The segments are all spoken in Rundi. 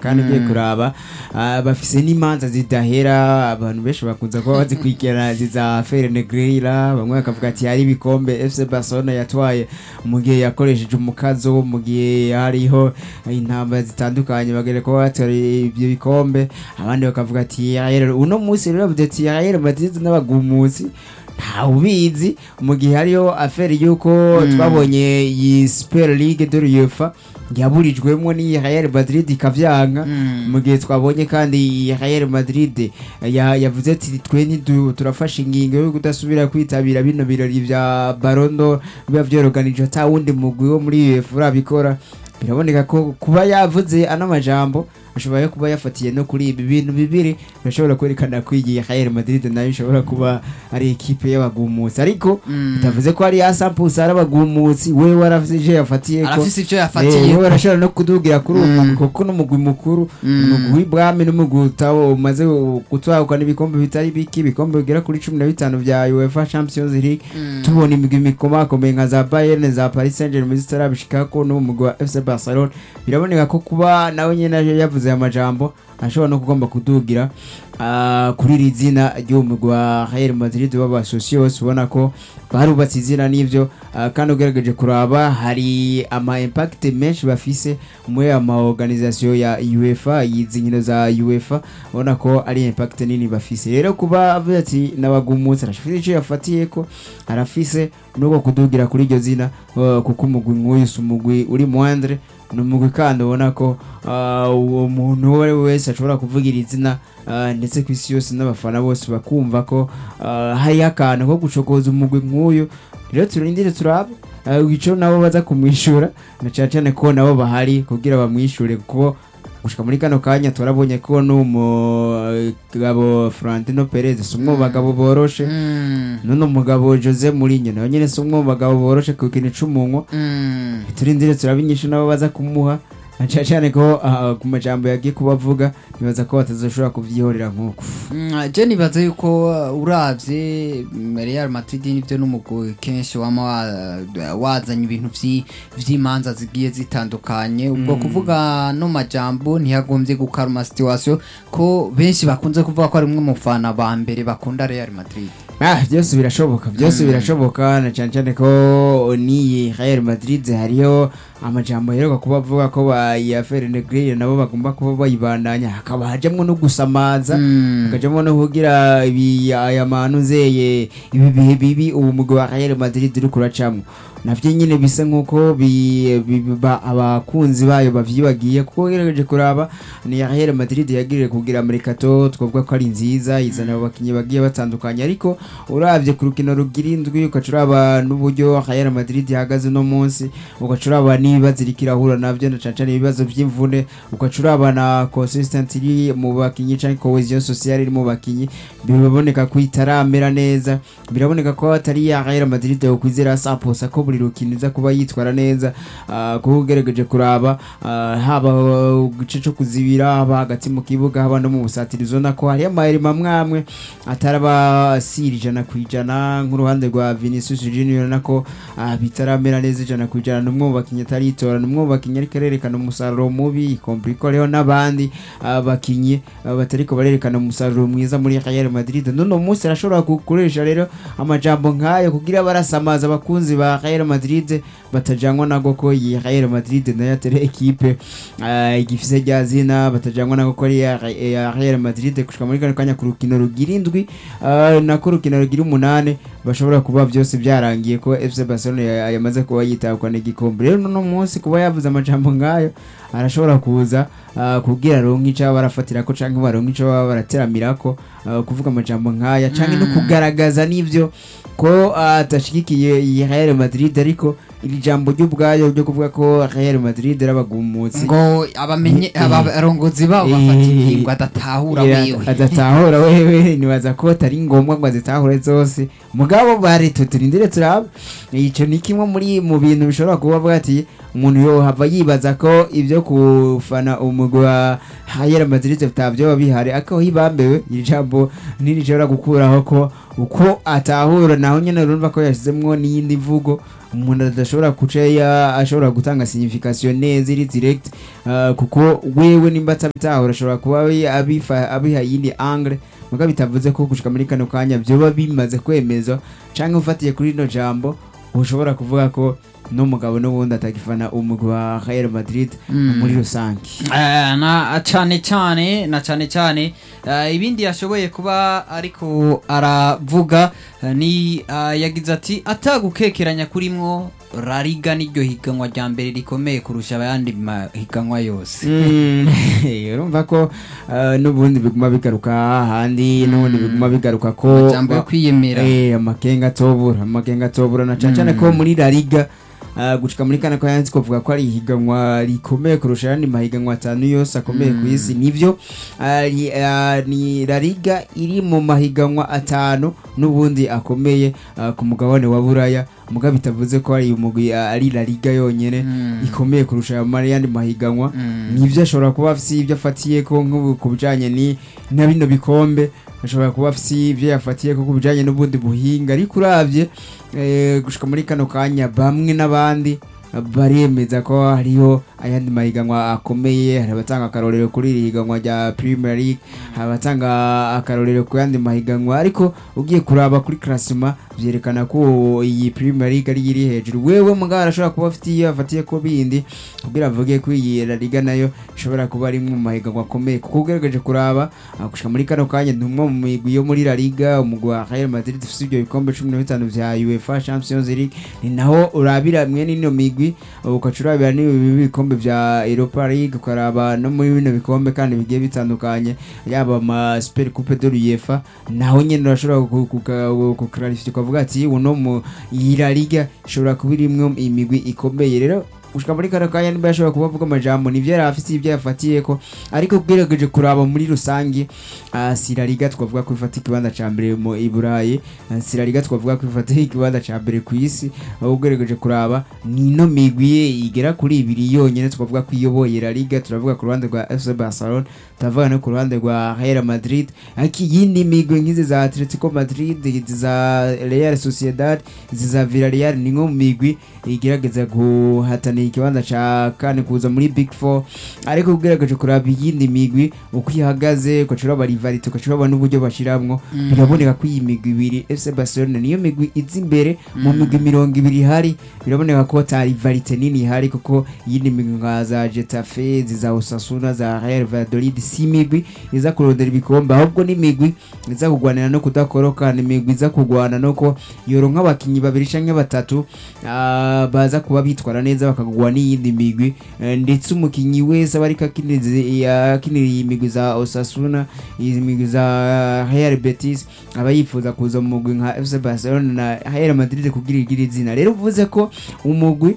kandi ugiye kuraba ah, bafise n'imanza zidahera abantu benshi bakunze kuba bazikurikirana ziza Fere Negreira bamwe bakavuga ati hari ibikombe FC Barcelona yatwaye mu gihe yakoresheje umukazo mu gihe hariho intambara zitandukanye bagere kuba batwaye ibyo bikombe abandi bakavuga ati "Real- uno munsi rero bavuze ati Real Madrid n'abagumuzi ntawe ubizi mu gihe hariho aferi y'uko twabonye iyi super league de l'UEFA yaburijwemo n'iyi Real Madrid ikavyanka mu gihe twabonye kandi iyi Real Madrid ya- yavuze ati twe ntidu- turafashe ingingo yo kudasubira kwitabira bino birori vya Ballon d'Or biba vyoroganije ata wundi mugwi wo muri UEFA urabikora biraboneka ko kuba yavuze ano majambo ashobora kuba yafatiye no kuri ibi bintu bibiri birashobora kwerekana ko iyi Real Madrid nayo ishobora kuba ari ekipe y'abagumutsi ariko bitavuze ko ari ya Sampus ari abagumutsi we warafise ivyo yafatiye ko arafise ivyo Eh, yafatiye we barashobora no kudugira kuri uwo mugwi kuko n'umugwi mukuru umugwi w'ibwami n'umugwi utawo umaze gutwagwa n'ibikombe bitari biki ibikombe bigera kuri cumi na bitanu vya UEFA Champions League tubona imigwi mikomakomeye nka za Bayern za Paris Saint-Germain zitarabishikako n'uwo mugwi wa FC Barcelona biraboneka ko kuba nawe nyene yavuze aya majambo ashobora no kugomba kudugira ah, kuri iri zina ry'uwo mugwi wa Real Madrid w'abasosios ubona ko barubatse izina n'ivyo ah, kandi ugerageje kuraba hari ama impact menshi bafise muri ama organisation ya UEFA izi nkino za UEFA ubona ko ari impact nini bafise rero kuba avuze ati nabagumutse arafise ico yafatiye ko arafise nuko kudugira kuri iryo zina uh, kuko umugwi nk'uyu si umugwi uri moindre ni umugwi kandi ubona ko uh, uwo muntu uwo ari we wese ashobora kuvugira izina uh, ndetse ku isi yose n'abafana bose bakumva ko uh, hariho akantu ko gucokoza umugwi nk'uyu rero turindire turabe uh, ico nabo baza kumwishura na cane cane ko nabo bahari kugira bamwishure kuko gushika muri kano kanya turabonye ko n'umugabo Florentino Perez si umwe mu bagabo boroshe none umugabo Jose Mourinho nawe nyene si umwe mu bagabo boroshe ku kintu c'umunwa turindire turaba inyishu nabo baza kumuha na cane cane ko ah, ku majambo yagiye kubavuga nibaza ko batazoshobora kuvyihorera nk'uko Mm, je nibaza yuko uh, uravye mm, Real Madrid nivyo n'umugwi kenshi wama wa- wazanye ibintu vyi- vy'imanza zigiye zitandukanye ubwo kuvuga no majambo ntiyagombye gukaruma situation ko benshi bakunze kuvuga ko ari umwe mu fana ba mbere bakunda Real Madrid Ah, byose birashoboka byose birashoboka na cyane cyane ko n'iyi Real Madrid hariyo amajambo aheruka kuba avuga ko ba ya Fer Negreira nabo bagomba kuba bayibandanya hakaba hajamwo no gusamaza hakajamwo no kugira ibi aya manuzeye ibi bihe bibi ubu mugwi wa Real Madrid uri kuracamwo navyo nyine bisa nk'uko bi- bi- ba- abakunzi bayo bavyibagiye kuko ugerageje kuraba ni ya Real Madrid yagirije kugira Mercato twavuga ko ari nziza izana abo bakinyi bagiye batandukanye ariko uravye ku rukino rugira indwi ugaca uraba n'uburyo Real Madrid ihagaze no munsi ugaca uraba n'ibibazo iriko irahura navyo na cane cane ibibazo vy'imvune ugaca uraba na consistent iri mu bakinyi canke cohesion sociale iri mu bakinyi biraboneka ko itaramera neza biraboneka ko atari ya Real Madrid yo kwizera saposa ko buri rukino iza kuba yitwara neza ah, kuko ugerageje kuraba ah, haba uh, igice co kuzibira haba hagati mu kibuga haba no mu busatirizo nako hariyo amayeri amwe ataraba siri ijana ku ijana nk'uruhande rwa Vinicius Junior nako ah, bitaramera neza ijana ku ijana n'umwe mu bakinyi ataritora n'umwe mu bakinyi ariko arerekana umusaruro mubi kompliko rero n'abandi ah, bakinyi ah, batariko barerekana umusaruro mwiza muri Real Madrid none umunsi arashobora gukoresha rero amajambo nk'ayo kugira barasamaza abakunzi ba Real Madrid batajangwa nago ko iyi Real Madrid nayo atari ekipe ah, igifise rya zina batajangwa nago ko ari iya iya Real Madrid gushika muri kano kanya ku rukino rugira indwi ah, nako rukino rugira umunane bashobora kuba byose byarangiye ko FC Barcelona ya- yamaze kuba yitabwa n'igikombe rero no munsi kuba yavuze amajambo nk'ayo arashobora kuza ah, kugira ronke ico baba barafatira ko canke baronke ico baba barateramirako ah, kuvuga amajambo nk'aya canke no kugaragaza n'ivyo ko ah, atashigikiye iyi Real Madrid ariko iri jambo ry'ubwayo ryo kuvuga ko Real Madrid ari abagumutsi ngo abamenye Eh, abarongozi babo eh, bafata ingingo adatahura Ira- wewe adatahura wewe nibaza ko atari ngombwa ngo azitahure zose mugabo bari tuturindire turaba ico ni kimwe muri mu bintu bishobora kuba avuga ati umuntu yohava yibaza ko ibyo kufana umugwi wa Real Madrid bitavyoba bihari ariko hibambewe iri jambo ntirishobora gukuraho ko uko atahura naho nyene urumva ko yashizemwo n'iyindi mvugo umuntu adashobora kuca ya- ashobora gutanga signification neza iri direct uh, kuko wewe nimba atabitahura ashobora kuba abi- abifa- abiha yindi angle muga bitavuze ko gushika muri kano kanya vyoba bimaze kwemezwa canke ufatiye kuri rino jambo ushobora kuvuga ko n'umugabo n'ubundi atagifana umugwi wa Real Madrid Mm. muri rusange Eh, na cyane cyane na cyane cyane eh, ibindi yashoboye kuba ariko aravuga eh, ni eh, yagize ati atagukekeranya kurimwo rariga n'iryo higanwa rya mbere rikomeye kurusha ayandi mahiganwa yose Mm, urumva ko uh, n'ubundi biguma bigaruka hahandi n'ubundi biguma bigaruka ko amajambo yo kwiyemera Eh, amakenga atobura amakenga atobura na cane cane ko muri La Liga uh, gushika muri kana kayanzi kuvuga ko ari ihiganwa rikomeye kurusha ayandi mahiganwa atanu yose akomeye ku isi nivyo uh, ni, uh, ni La Liga iri mu mahiganwa atanu n'ubundi akomeye uh, ku mugabane wa Buraya muga bitavuze ko ari umugwi uh, ari La Liga yonyene Mm. ikomeye kurusha ayandi mahiganwa Mm. nivyo ashobora kuba afise ibyo afatiye ko nk'ubu ku bijanye ni na bino bikombe ashobora kuba afise ibyo yafatiye ko ku bijanye n'ubundi buhinga ariko uravye eh, gushika muri kano kanya bamwe n'abandi baremeza ko hariho ayandi mahiganwa akomeye hari abatanga akarorero kuri iri higanwa rya Premier League hari abatanga akarorero ku yandi mahiganwa ariko ugiye kuraba kuri classement vyerekana ko iyi Premier League ari iri hejuru wewe mugabo arashobora kuba afite iyo afatiye ko bindi kugira avuge ko iyi La Liga nayo ishobora kuba ari imwe mu mahiganwa akomeye kuko ugerageje kuraba ah, gushika muri kano kanya ni umwe mu migwi yo muri La Liga umugwi wa Real Madrid ufite ibyo bikombe cumi na bitanu vya UEFA Champions League ni naho urabira mwene ino migwi ukaca urabira n'ibi bikombe vya Europa League ukaraba no muri bino bikombe kandi bigiye bitandukanye yaba ama Super Coupe de l'UEFA naho nyene urashobora kukarifita ukavuga ati uno mu iyi La Liga ishobora kuba irimwe imigwi ikomeye rero gushika muri kano kanya niba yashobora kuba avuga amajambo nivyo yari afise ibyo yafatiyeko ariko ugerageje kuraba muri rusange uh, si La Liga twavuga ko ifata ikibanza ca mbere mu i Burayi uh, si La Liga twavuga ko ifata ikibanza ca mbere ku isi aho ugerageje kuraba ni ino migwi igera kuri ibiri yonyene twavuga ko iyoboye La Liga turavuga ku ruhande rwa FC Barcelona turavuga no ku ruhande rwa Real Madrid ariko iyindi migwi nk'izi za Atletico Madrid izi za Real Sociedad izi za Villarreal ni nko mu migwi igerageza guhatanira ikibanza ca kane kuza muri Big Four ariko ugerageje kuraba iyindi migwi uko ihagaze ukaca uraba rivalite ukaca uraba n'uburyo bashiramwo biraboneka ko iyi migwi ibiri FC Barcelona niyo migwi iza imbere mu migwi mirongo ibiri ihari biraboneka ko ta rivalite nini ihari kuko iyindi migwi nka za Getafe za Osasuna za Real Valladolid si imigwi iza kurondera ibikombe ahubwo ni imigwi iza kugwanira no kudakoroka ni imigwi iza kugwana no ko yoronka abakinyi babiri canke batatu ah, baza kuba bitwara neza bakagwa n'iyindi migwi eh, ndetse umukinyi wese aba ariko akinira akinira iyi migwi za Osasuna iyi migwi za Real Betis aba yifuza kuza mu mugwi nka FC Barcelona na Real Madrid kugira igire izina rero uvuze ko umugwi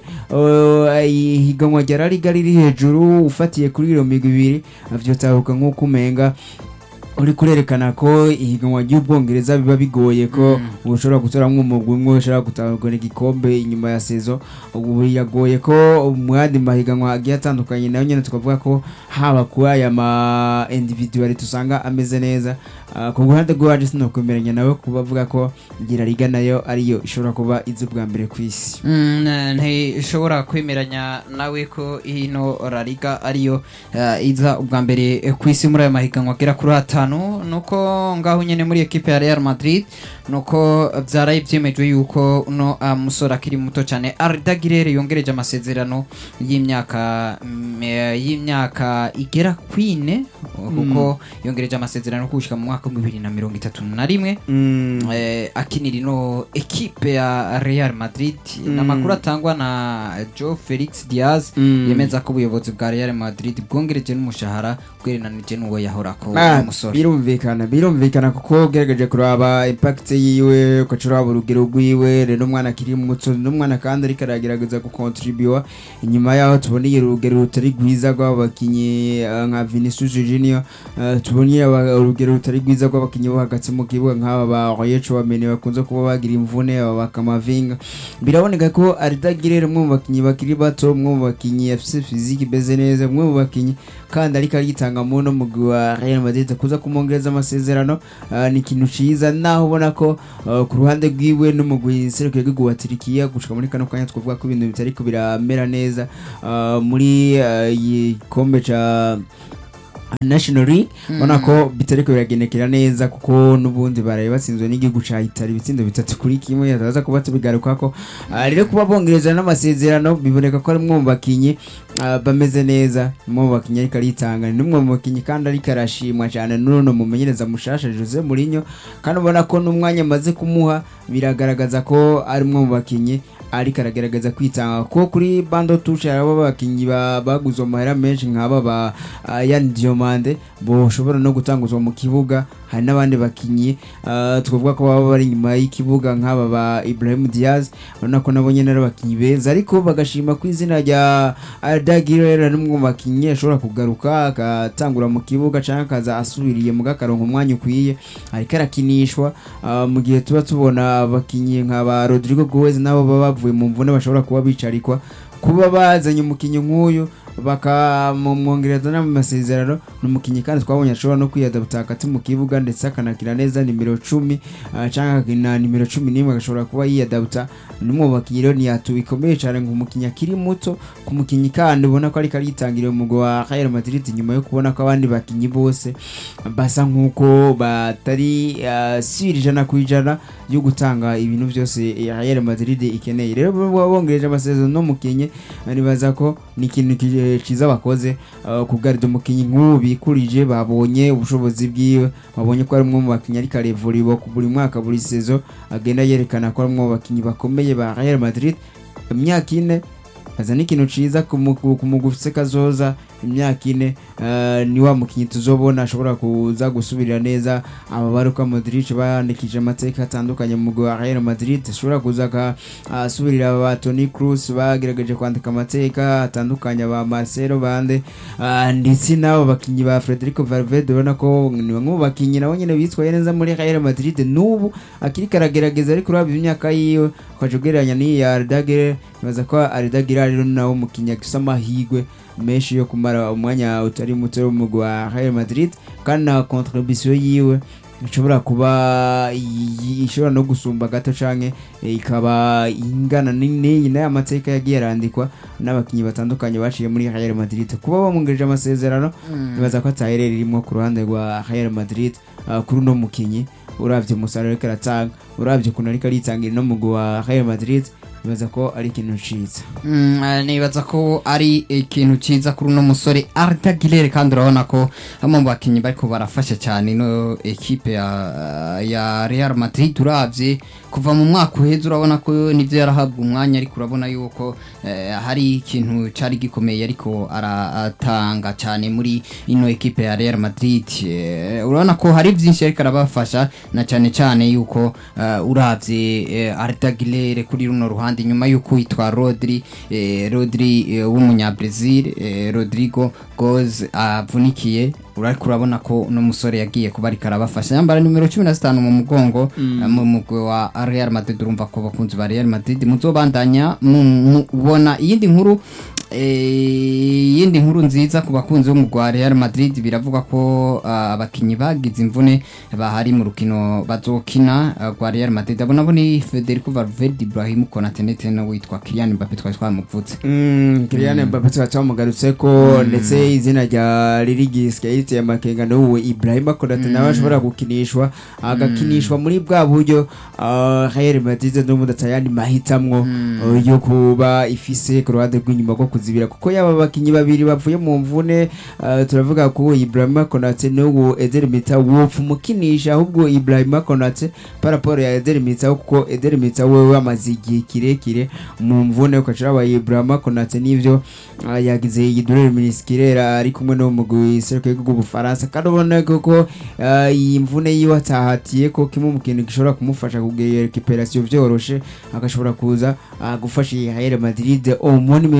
eh, ihiganwa rya La Liga riri hejuru ufatiye kuri iyo migwi ibiri vyotahuka nk'uko umenga uri kurerekana ko ihiganwa ry'ubwongereza biba bigoye ko ushobora gutoramwo umugwi umwe ushobora gutahukana igikombe inyuma ya sezo ubu biragoye ko mu yandi mahiganwa agiye atandukanye nayo nyene tukavuga ko haba kuri aya ma individuality usanga ameze neza Ah, ku ruhande rw'iwacu sinokwemeranya nawe kuba avuga ko gira liga nayo ariyo ishobora kuba izi ubwa mbere ku isi Mm, ntishobora kwemeranya nawe ko ino La Liga ariyo eh, iza ubwa mbere eh, ku isi muri aya mahiganwa agera kuri atanu nuko ngaho nyene muri ekipe ya Real Madrid nuko vyaraye vyemejwe yuko uno ah, musore akiri muto cyane Arda Güler yongereje amasezerano y'imyaka mm, eh, y'imyaka igera kwine kuko yongereje amasezerano kushika mu mwaka wa bibiri na mirongo itatu na rimwe eh, akinira ino ekipe ya Real Madrid n'amakuru atangwa na Joe Felix Diaz Mm. yemeza ko ubuyobozi bwa Real Madrid bwongereje n'umushahara bwereranije n'uwo yahorako Ah, uwo musore birumvikana birumvikana kuko ugerageje kuraba impact yiwe ugaca uraba urugero rwiwe rero umwana akiri muto n'umwana kandi ariko aragerageza gukontribuwa inyuma yaho tuboneye urugero rutari rwiza rw'abakinnyi eh, nka Vinicius Junior niyo eh, tubonye aba- urugero rutari rwiza rw'abakinnyi bo hagati mu kibuga nk'aba ba Royecho bamene bakunze kuba bagira imvune aba bakamavinga biraboneka ko aridagirere umwe mu bakinnyi bakiri bato umwe mu bakinnyi afise fiziki imeze neza umwe mu bakinnyi kandi ariko aritanga mu no mugwi wa Real Madrid kuza kumwongereza amasezerano ah, ni ikintu ciza naho ubona ko ah, ku ruhande rwiwe n'umugwi serukiye w'igihugu wa Turikiya gushika muri kano kanya twavuga ko ibintu bitariko biramera neza ah, muri ah, igikombe ca National League ubona ko bitariko biragendekera neza kuko n'ubundi baraye batsinzwe n'igihugu ca Italy ibitsindo bitatu kuri kimwe yataza kuba tubigarukako Ah, rero kuba bongereza n'amasezerano biboneka ko ari umwe mu bakinyi ah, bameze neza umwe mu bakinyi ariko aritanga ni umwe mu bakinyi kandi ariko arashimwa cyane n'uno mumenyereza mushasha Jose Mourinho kandi ubona ko n'umwanya amaze kumuha biragaragaza ko ari umwe mu bakinyi ariko aragerageza kwitanga kuko kuri bando tushe harabo abakinyi ba- baguzwe amahera menshi nk'aba ba ah, Yan Diomande boshobora no gutanguzwa mu kibuga hari n'abandi bakinyi ah, twavuga ko baba bari inyuma y'ikibuga nk'aba ba Ibrahim Diaz urabona ko nabo nyene ari abakinyi beza ariko bagashima ku izina rya Arda Güler n'umwe mu bakinyi ashobora kugaruka agatangura mu kibuga canke akaza asubiriye mu gakaronka umwanya ukwiye ariko arakinishwa ah, mu gihe tuba tubona abakinyi nka ba Rodrigo Goes nabo baba bavuye mu mvune bashobora kuba bicarikwa kuba bazanye umukinyi nk'uyu bakamumwongereza n'amasezerano ni umukinyi kandi twabonye ashobora no kwiyadapta hagati mu kibuga ndetse akanakina neza nimero cumi ah, canke akakina nimero cumi n'imwe agashobora kuba yiyadapta n'umwe mu bakinyi rero ntiyatu bikomeye cane ngo umukinyi akiri muto ku mukinyi kandi ubona ko ariko aritangiriye umugwi wa Real Madrid nyuma yo kubona ko abandi bakinyi bose basa nk'uko batari ah, siri ijana ku ijana yo gutanga ibintu byose Real Madrid ikeneye rero baba bongereje amasezerano n'umukinyi nibaza ko ni ikintu ki- ciza bakoze uh, kugarida umukinyi nk'ubu bikurije babonye ubushobozi bwiwe babonye ko ari umwe mu bakinyi ariko arevuriwe ku buri mwaka buri sezo agenda yerekana ko ari umwe mu bakinyi bakomeye ba Real Madrid imyaka ine aza n'ikintu ciza ku mugu- ku mugwi ufise kazoza imyaka ine eh, ni wa mukinyi tuzobona ashobora kuza gusubirira neza ababari uko Modric bandikije amateka atandukanye mu mugwi wa Real Madrid ashobora kuza akasubirira ba Toni Kroos bagerageje kwandika amateka atandukanye ba Marcelo bande ah, ndetse n'abo bakinyi ba Federico Valverde ubona ko ni bamwe mu bakinyi nabo nyene bitwaye neza muri Real Madrid n'ubu akiri karagerageza ariko uraba imyaka yiwe ukaja ugereranya n'iyi ya Arda Güler nibaza ko Arda Güler rero nawe umukinyi afise amahigwe menshi yo kumara umwanya utari muto w'umugwi wa Real Madrid kandi na contribution yiwe ishobora kuba i- ishobora no gusumba gato canke eh, ikaba ingana n'iyi n'aya mateka yagiye arandikwa n'abakinyi batandukanye baciye muri Real Madrid kuba bamwongereje amasezerano nibaza ko ataherera irimwo ku ruhande rwa Real Madrid ah, kuri uno mukinyi uravye umusaruro ariko aratanga uravye ukuntu ariko aritangira no mugwi wa Real Madrid nibaza ko ari ikintu ciza Mm, eh, nibaza ko ari ikintu ciza kuri uno musore Arda Güler kandi urabona ko bamwe mu bakinyi bariko barafasha cyane ino ekipe ya, ya Real Madrid uravye kuva mu mwaka uheze urabona ko nivyo yarahabwa umwanya ariko urabona yuko eh, hari ikintu cari gikomeye ariko aratanga cyane muri ino ekipe ya Real Madrid Eh, urabona ko hari vyinshi ariko arabafasha na cyane cyane yuko eh, uravye eh, Arda Güler kuri runo ruhande nyuma yuko yitwa Rodri eh, Rodri eh, w'umunyabrazil eh, Rodrigo Goes avunikiye urariko urabona ko uno musore yagiye kuba ariko arabafasha yambara nimero 15 mu mugongo eh, mu mugwi wa Real Madrid urumva ko bakunzi ba Real Madrid muzobandanya mu- mubona iyindi nkuru Eh, iyindi nkuru nziza ku bakunzi b'umugwi wa Real Madrid biravuga ko ah, abakinyi bagize imvune bahari mu rukino bazokina ah, rwa Real Madrid abo nabo ni Federico Valverde Ibrahim Konate ndetse no witwa Kylian Mbappe twari twamuvutse Mm, Kylian Mbappe tukaba twamugarutse ko ndetse izina rya Lirigis yahise amakenga n'uwo Ibrahima Konate nawe ashobora gukinishwa agakinishwa muri bwa buryo ah, Real Madrid n'ubundi atayandi mahitamwo uh, yo kuba ifise ku ruhande rw'inyuma rwo kuzibira kuko yaba abakinyi babiri bavuye mu mvune ah, turavuga ko Ibrahima Konate n'uwo Eder Militao wopfa umukinisha ahubwo Ibrahima Konate paraporo ya Eder Militao kuko Eder Militao wewe amaze igihe kirekire mu mvune ukacira aba Ibrahima Konate n'ivyo ah, yagize igidurere miniskirera ari kumwe no mu giseruko bw'Ubufaransa kandi ubona ko ah, iyi mvune yiwe atahatiye ko kimwe mu kintu gishobora kumufasha kugira recuperation vyoroshe agashobora kuza ah, gufasha iyi Real Madrid omoni meza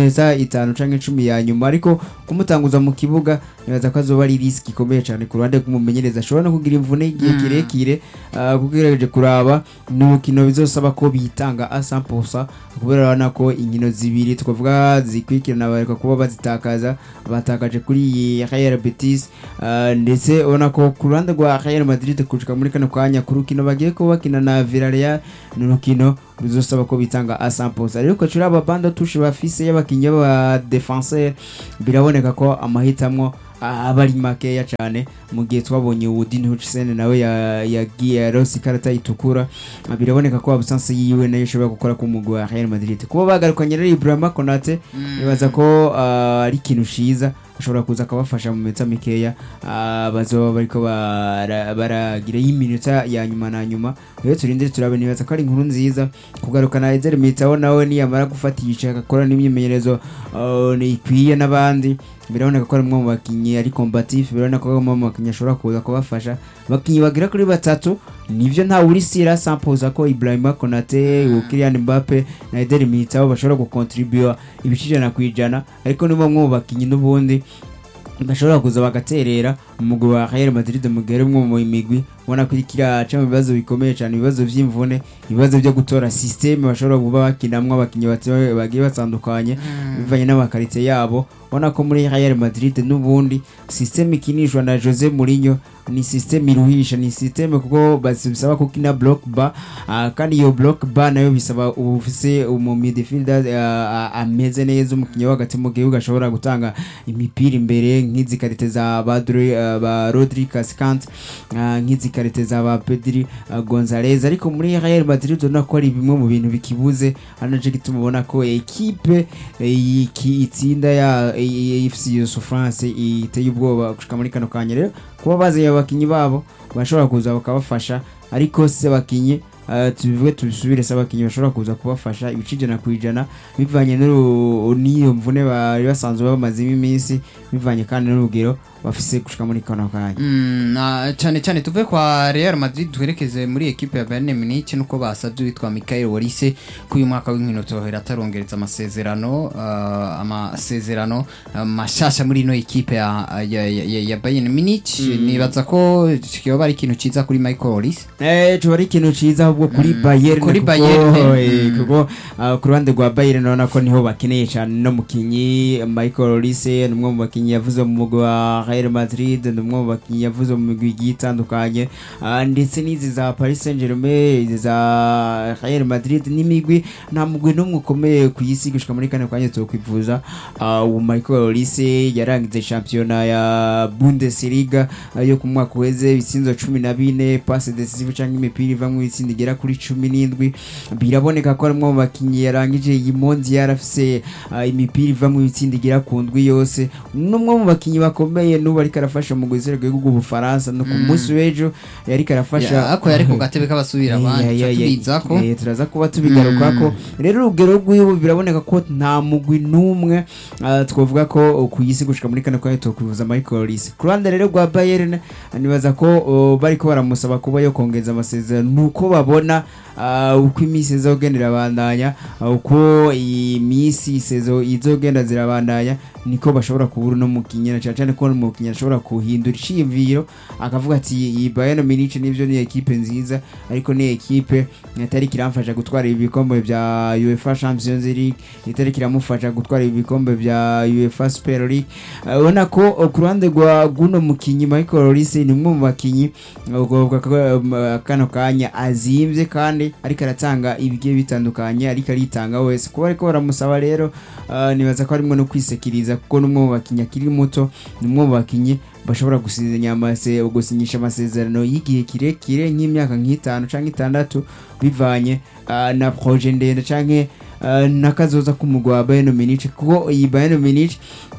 itanu canke cumi ya nyuma ariko kumutanguza mu kibuga nibaza ko azoba ari risk ikomeye cyane ku ruhande rw'umumenyereza ashobora no kugira imvune igihe Mm. kirekire ah, kuko ugerageje kuraba ni urukino bizosaba ko bitanga a 100% kubera urabona ko inkino zibiri twavuga zikurikirana bareka kuba bazitakaza batakaje kuri iyi Real Betis ah, ndetse ubona ko ku ruhande rwa Real Madrid kujuka muri kano kanya ku rukino bagiye kuba bakina na Villarreal ni urukino ruzosaba ko bitanga a 100% rero ko aba banda tushe bafise y'abakinnyi b'aba defenseur biraboneka ko amahitamwo ah, aba ari makeya cyane mu gihe twabonye Woodin Hutchinson nawe ya- yagiye yarose ikarata itukura Ah, biraboneka ko absence yiwe nayo ishobora gukora ku mugwi wa Real Madrid kuba bagarukanye rero Ibrahima Konate nibaza ko ah, ari ikintu ciza ashobora kuza akabafasha mu minota mikeya ah, bazoba bariko bara- baragira y'iminota ya nyuma na nyuma rero turinde turabe nibaza ko ari inkuru nziza kugarukana Ezer Militao nawe niyamara gufatisha agakora n'imyimenyerezo ah, ikwiye n'abandi biraboneka ko ari umwe mu bakinnyi ari combatif biraboneka ko ari umwe mu bakinnyi ashobora kuza kubafasha abakinnyi bagera kuri batatu nivyo nta urisira sampoza ko Ibrahima Konate Kylian Mbappe na Eder Militao bashobora gukontribua ibice ijana ku ijana ariko ni bamwe mu bakinnyi n'ubundi bashobora kuza bagaterera umugwi wa Real Madrid mu gihe ari umwe mu migwi ubona ko iriko iraca mu bibazo bikomeye cyane ibibazo vy'imvune ibibazo byo gutora systeme bashobora kuba bakinamwo abakinnyi bati- bagiye batandukanye bivanye n'amakarite yabo ubona ko muri Real Madrid n'ubundi systeme ikinishwa na Jose Mourinho ni systeme iruhisha ni systeme kuko basi- bisaba ko kina block bar ah, kandi iyo block bar nayo bisaba ufise umu midfielder ah, ah, ameze neza umukinnyi wo hagati mu gihugu ashobora gutanga imipira imbere nk'izi karite za ba Dre- ah, ba Rodri Cascante ah, nk'izi karite za ba Pedri ah, Gonzalez ariko muri Real Madrid ubona ko ari bimwe mu bintu bikibuze ari naco gituma ubona ko ekipe eh, iki- itsinda ya AFC Yusuf France iteye ubwoba gushika muri kano kanya rero kuba bazanye abakinyi babo bashobora kuza bakabafasha ariko se abakinyi Uh, tubivuge tubisubire se abakinyi bashobora kuza kubafasha ibice ijana ku ijana bivanye n'uru- n'iyo mvune bari basanzwe bamazemo iminsi bivanye kandi n'urugero bafise gushika muri kano kanya Mm, na cyane cyane tuve kwa Real Madrid twerekeze muri ekipe ya Bayern Munich nuko basabye witwa Michael Olise ko uyu mwaka w'inkino tohera atarongereza amasezerano uh, amasezerano uh, mashasha muri ino ekipe ya, ya, ya, ya, ya Bayern Munich nibaza ko kiyoba ari ikintu ciza kuri Michael Olise Eh, tuba ari ikintu ciza ahubwo kuri Mm, Bayern kuri kuko, Bayern, eh, mm. kuko ah, ku ruhande rwa Bayern urabona ko niho bakeneye cyane no mukinyi Michael Olise ni umwe mu bakinyi yavuze mu mugwi wa Real Madrid ni umwe mu bakinyi yavuze mu migwi igiye itandukanye Ah, ndetse n'izi za Paris Saint-Germain izi za Real Madrid n'imigwi nta mugwi n'umwe ukomeye ku isi gushika muri kane kanya tukwifuza Ah, uwo Michael Olise yarangize shampiyona ya Bundesliga ah, yo ku mwaka uheze ibisinzo cumi na bine passe decisive cyangwa imipira iva mu itsinda igera kuri cumi n'indwi biraboneka ko ari umwe mu bakinnyi yarangije iyi monzi yarafise ah, imipira iva mu itsinda igera ku ndwi yose n'umwe mu bakinnyi bakomeye n'ubu ariko arafasha mu gusereka igihugu Bufaransa no ku Mm. munsi w'ejo yariko arafasha ako yari ku gatebe k'abasubira abandi Yeah, yeah, yeah. tubiza ko Eh, turaza kuba tubigarukako rero urugero rw'iwe biraboneka ko nta mugwi n'umwe ah, twavuga ko ku isi gushika muri kane kanya tokwivuza Michael Olise ku ruhande rero rwa Bayern nibaza ko oh, bariko baramusaba kuba yo kongeza amasezerano nuko babona ah, uko iminsi izogenda irabandanya ah, uko iminsi sezo izogenda zirabandanya niko bashobora kubura no mukinnyi na cyane cyane ko umukinnyi ashobora kuhindura iciyumviro akavuga ati iyi Bayern Munich nivyo ni ekipe nziza ariko ni ekipe itari kiramfasha gutwara ibikombe bya UEFA Champions League itari kiramufasha gutwara ibikombe bya UEFA Super League Uh, ubona ko uh, ku ruhande rwa guno mukinyi Michael Olise ni umwe mu bakinyi uh, ubwo ko, um, uh, kano kanya azimvye kandi ariko aratanga ibigiye bitandukanye ariko aritanga wese kuba ariko baramusaba rero uh, nibaza ko harimwo no kwisekiriza kuko n'umwe mu bakinyi akiri muto ni umwe mu bakinyi bashobora gusinya amase gusinyisha amasezerano y'igihe kirekire nk'imyaka nk'itanu canke itandatu bivanye uh, na projet ndende canke uh, n'akazoza k'umugwi wa Bayern Munich kuko iyi Bayern Munich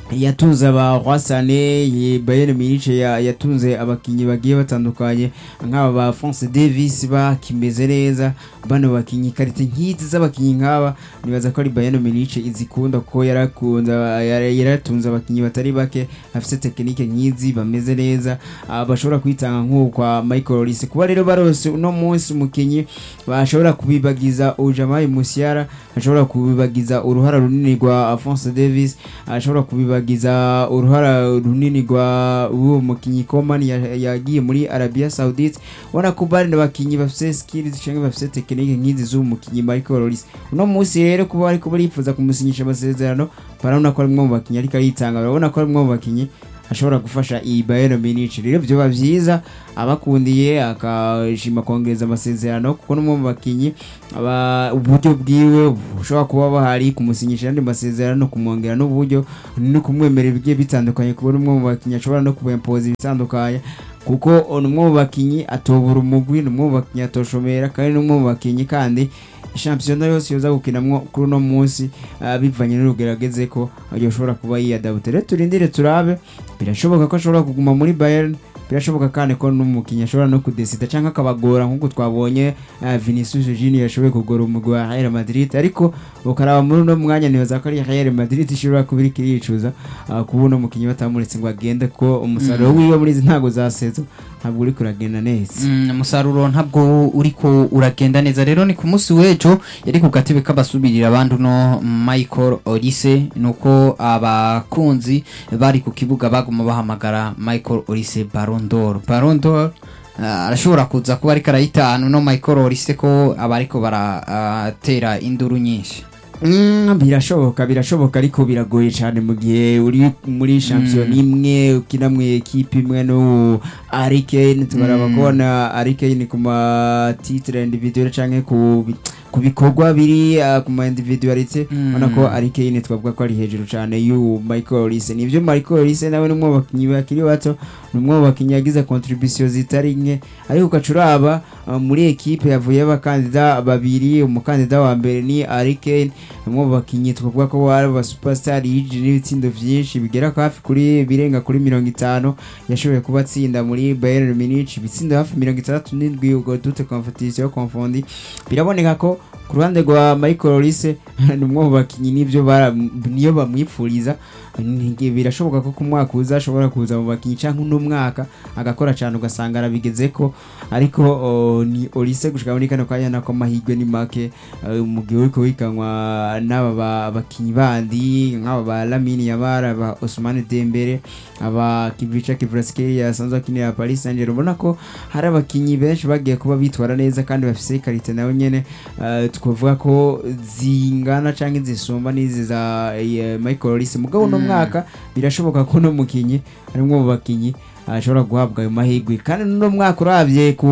yatunze aba Rwasane Bayern Munich ya- yatunze abakinyi bagiye batandukanye nk'aba ba France Davis bakimeze neza bano bakinyi karite nk'izi z'abakinyi nk'aba nibaza ko ari Bayern Munich izikunda kuko yarakunda yara- yaratunze abakinyi batari bake afite tekinike nk'izi bameze neza ah, bashobora kwitanga nk'uko kwa Michael Olise kuba rero barose uno munsi umukinyi bashobora kubibagiza Ujamai Musiala ashobora kubibagiza uruhara runini rwa Alphonse Davis ashobora kubibagiza uruhara runini rwa uwo mukinyi Coman ya- yagiye muri Arabia Saudite ubona ko bari abakinyi bafite skills cyangwa bafite tekinike nk'izi z'uwo mukinyi Michael Olise uno munsi rero kuba ariko barifuza kumusinyisha amasezerano barabona ko ari umwe mu bakinyi ariko aritanga barabona ko ari umwe mu bakinyi ashobora gufasha iyi Bayern Munich rero byoba byiza abakundiye akashima kongereza amasezerano kuko n'umwe mu bakinyi aba uburyo bwiwe bushobora kuba bahari kumusinyisha andi masezerano kumwongera n'uburyo no kumwemerera ibigiye bitandukanye kubona umwe mu bakinyi ashobora no kubempoza ibitandukanye kuko ni umwe mu bakinyi atobura umugwi ni umwe mu bakinyi atoshomera kandi ni umwe mu bakinyi kandi shampiyona yose yoza gukinamwo kuri uno munsi ah, bivanye n'urugerageze ko yoshobora kuba yiyadabute rero turindire turabe birashoboka ko ashobora kuguma muri Bayern birashoboka kandi ko n'umukinnyi ashobora no kudesida cyangwa akabagora nk'uko twabonye ah, Vinicius Junior yashoboye kugora umugwi wa Real Madrid ariko ukaraba muri uno mwanya nibaza ko ari Real Madrid ishobora kuba iriko iricuza ah, kuba uno mukinnyi batamuretse ngo agende ko umusaruro wiwe muri izi ntago za sezo ntabwo uriko uragenda neza Mm, umusaruro ntabwo uriko uragenda neza rero ni ku munsi w'ejo yari ku gatebe k'abasubirira abandi uno Michael Olise nuko abakunzi bari ku kibuga baguma bahamagara Michael Olise Ballon d'Or Ballon d'Or ah, arashobora kuza kuba ariko arayitahana uno Michael Olise ko aba ariko baratera induru nyinshi Mm, birashoboka birashoboka ariko biragoye cyane mu gihe uri muri champion imwe ukina mu ekipe imwe no Harry Kane tubaraba Mm. kubona Harry Kane ku ma titre individuel canke ku bi- ku bikorwa biri ah, ku ma individualite Mm. ubona ko Harry Kane twavuga ko ari hejuru cyane y'u Michael Olise nivyo Michael Olise nawe ni umwe mu bakinyi bakiri bato ni umwe mu bakinyi yagize contribution zitari nke ariko ukacuraba uh, muri ekipe yavuye abakandida babiri umukandida wa mbere ni Harry Kane umwe mu bakinyi twavuga ko bari aba superstar yinjije n'ibitsindo byinshi bigera ku hafi kuri birenga kuri mirongo itanu yashoboye kuba atsinda muri Bayern Munich ibitsindo hafi mirongo itandatu n'indwi ubwo dute competition confondi biraboneka ko ku ruhande rwa Michael Olise ni umwe mu bakinyi n'ibyo bara- niyo bamwipfuriza Ni- birashoboka ko ku mwaka uza ashobora kuza mu bakinyi cyangwa uno mwaka agakora cyane ugasanga arabigeze ko ariko o, ni Olise gushika muri kano kanya nako amahirwe ni make eh, mu gihe uriko wikanwa n'aba ba- bakinyi bandi nk'aba ba Lamine Yamal ba Ousmane Dembele aba Kivica Kvaratskhelia asanzwe akinira Paris Saint-Germain ubona ko hari abakinyi benshi bagiye kuba bitwara neza kandi bafise karite nawe nyene eh, twavuga ko zingana canke zisumba n'izi za eh, Michael Olise mugabo uno Mm. mwaka birashoboka ko no mukinyi ari umwe mu bakinyi ashobora guhabwa ayo mahirwe kandi n'uno mwaka urabye ku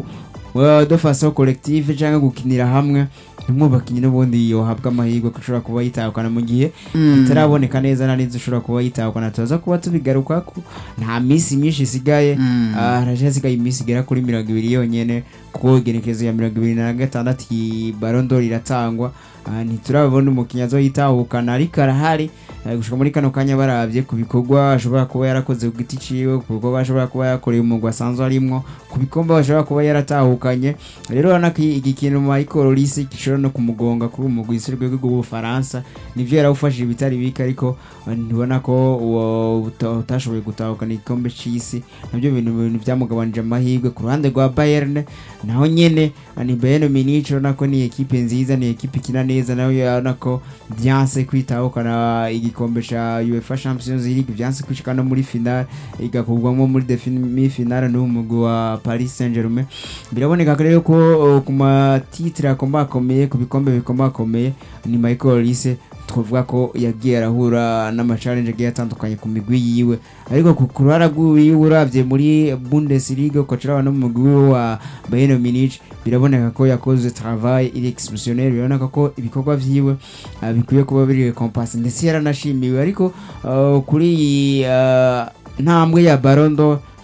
uh, de façon collective cyangwa gukinira hamwe ni umwe mu bakinyi n'ubundi yohabwa amahirwe ko ashobora kuba yitahukana mu gihe bitaraboneka neza na neza ushobora kuba yitahukana tuza kuba tubigaruka ko nta minsi myinshi isigaye Mm. Ah, haraje hasigaye iminsi igera kuri mirongo ibiri yonyene kuko igenekerezo ya mirongo ibiri na gatandatu iyi barondo iratangwa Ah, ntiturabona umukinnyi azoyitahukana ariko arahari Eh, gushika muri kano kanya barabye ku bikorwa ashobora kuba yarakoze ku giti ciwe ku bikorwa ashobora kuba yakoreye umugwi asanzwe arimwo ku bikombe ashobora kuba yaratahukanye rero urabona ko iki kintu Michael Olise gishobora no kumugonga kuri umugwi isi rwego rw'ubufaransa nivyo yarawufashije ibitari bike ariko eh, ntibona ko uwo uta- utashoboye gutahukana igikombe c'isi nabyo bintu bintu byamugabanije amahirwe ku ruhande rwa Bayern naho nyene eh, ni Bayern Munich urabona ko ni ekipe nziza ni ekipe ikina neza nayo urabona ko byanse kwitahukana igikombe ca UEFA Champions League byanse kwishika no muri final igakugwamo muri demi final n'uwo mugwi wa Paris Saint-Germain biraboneka rero ko uh, ku matitre akomakomeye ku bikombe bikomakomeye ni Michael Olise twavuga ko yagiye arahura n'amachallenge agiye atandukanye ku migwi yiwe ariko ku ku ruhara rw'iwe urabye muri Bundesliga ukacuraba no mu mugwi wiwe wa Bayern Munich biraboneka ko yakoze travail il exceptionnel biraboneka ko ibikorwa vyiwe uh, bikwiye kuba biri kompas ndetse yaranashimiwe ariko uh, kuri iyi uh, ntambwe ya Ballon d'Or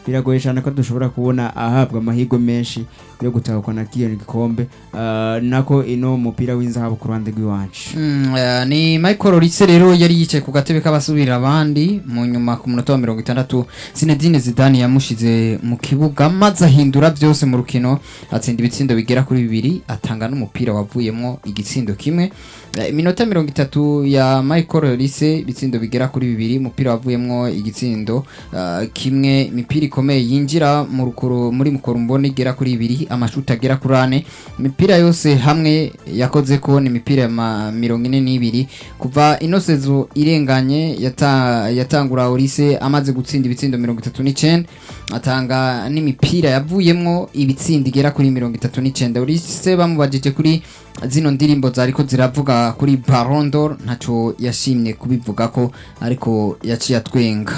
biragoye cyane ko dushobora kubona ahabwa amahirwe menshi yo gutahukana k'iyo gikombe Ah, nako ino mupira w'inzahabu ku ruhande rw'iwacu Mm, eh, ni Michael Olise rero yari yicaye ku gatebe k'abasubira abandi mu nyuma ku munota wa mirongo itandatu Zinedine Zidane yamushize mu kibuga maze ahindura byose mu rukino atsinda ibitsindo bigera kuri bibiri atanga n'umupira wavuyemo igitsindo kimwe Eh, iminota mirongo itatu ya Michael Olise ibitsindo bigera kuri bibiri umupira wavuyemo igitsindo eh, kimwe imipira ikomeye yinjira mu rukoro muri mukorumbone igera kuri ibiri amashuti agera kuri ane imipira yose hamwe yakoze ko ni imipira ya ma- mirongo ine n'ibiri kuva ino sezo irenganye yata- yatangura Olise amaze gutsinda ibitsindo mirongo itatu n'icenda atanga n'imipira yavuyemwo ibitsindo igera kuri mirongo itatu n'icenda Olise bamubajije kuri zino ndirimbo zariko ziravuga kuri Ballon d'Or ntaco yashimye kubivuga ko ariko yaciye atwenga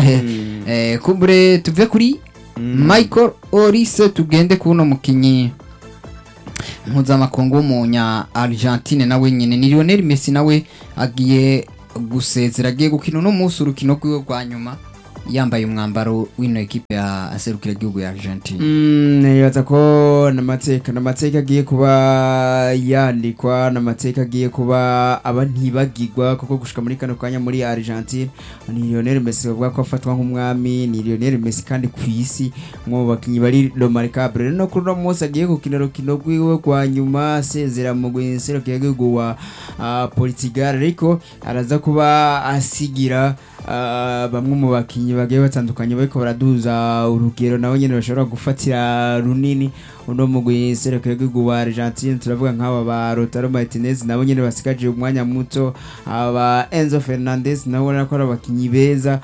eh, kumbure tuve kuri Michael Olise tugende kuno mukinyi mpuzamakungu w'umunya Argentine nawe nyine ni Lionel Messi nawe agiye gusezera agiye gukina uno munsi urukino rwiwe rwa nyuma yambaye umwambaro w'ino ekipe ya aserukira igihugu ya Argentine Mm, nibaza ko n'amateka n'amateka agiye kuba yandikwa n'amateka agiye kuba aba ntibagirwa kuko gushika muri kano kanya muri Argentine ni Lionel Messi bavuga ko afatwa nk'umwami ni Lionel Messi kandi ku isi mu bakinyi bari remarkable rero no kuri uno munsi agiye gukina urukino rwiwe rwa nyuma asezera mu guserukira igihugu wa ah, Portugal ariko araza kuba asigira ah, bamwe mu bakinyi bagiye batandukanye bariko baraduza urugero nabo nyene bashobora gufatira runini uno mugwi serukira igihugu wa Argentine turavuga nk'aba ba Lautaro Martinez nabo nyene basigaje umwanya muto aba Enzo Fernandez nabo ubona ko ari abakinyi beza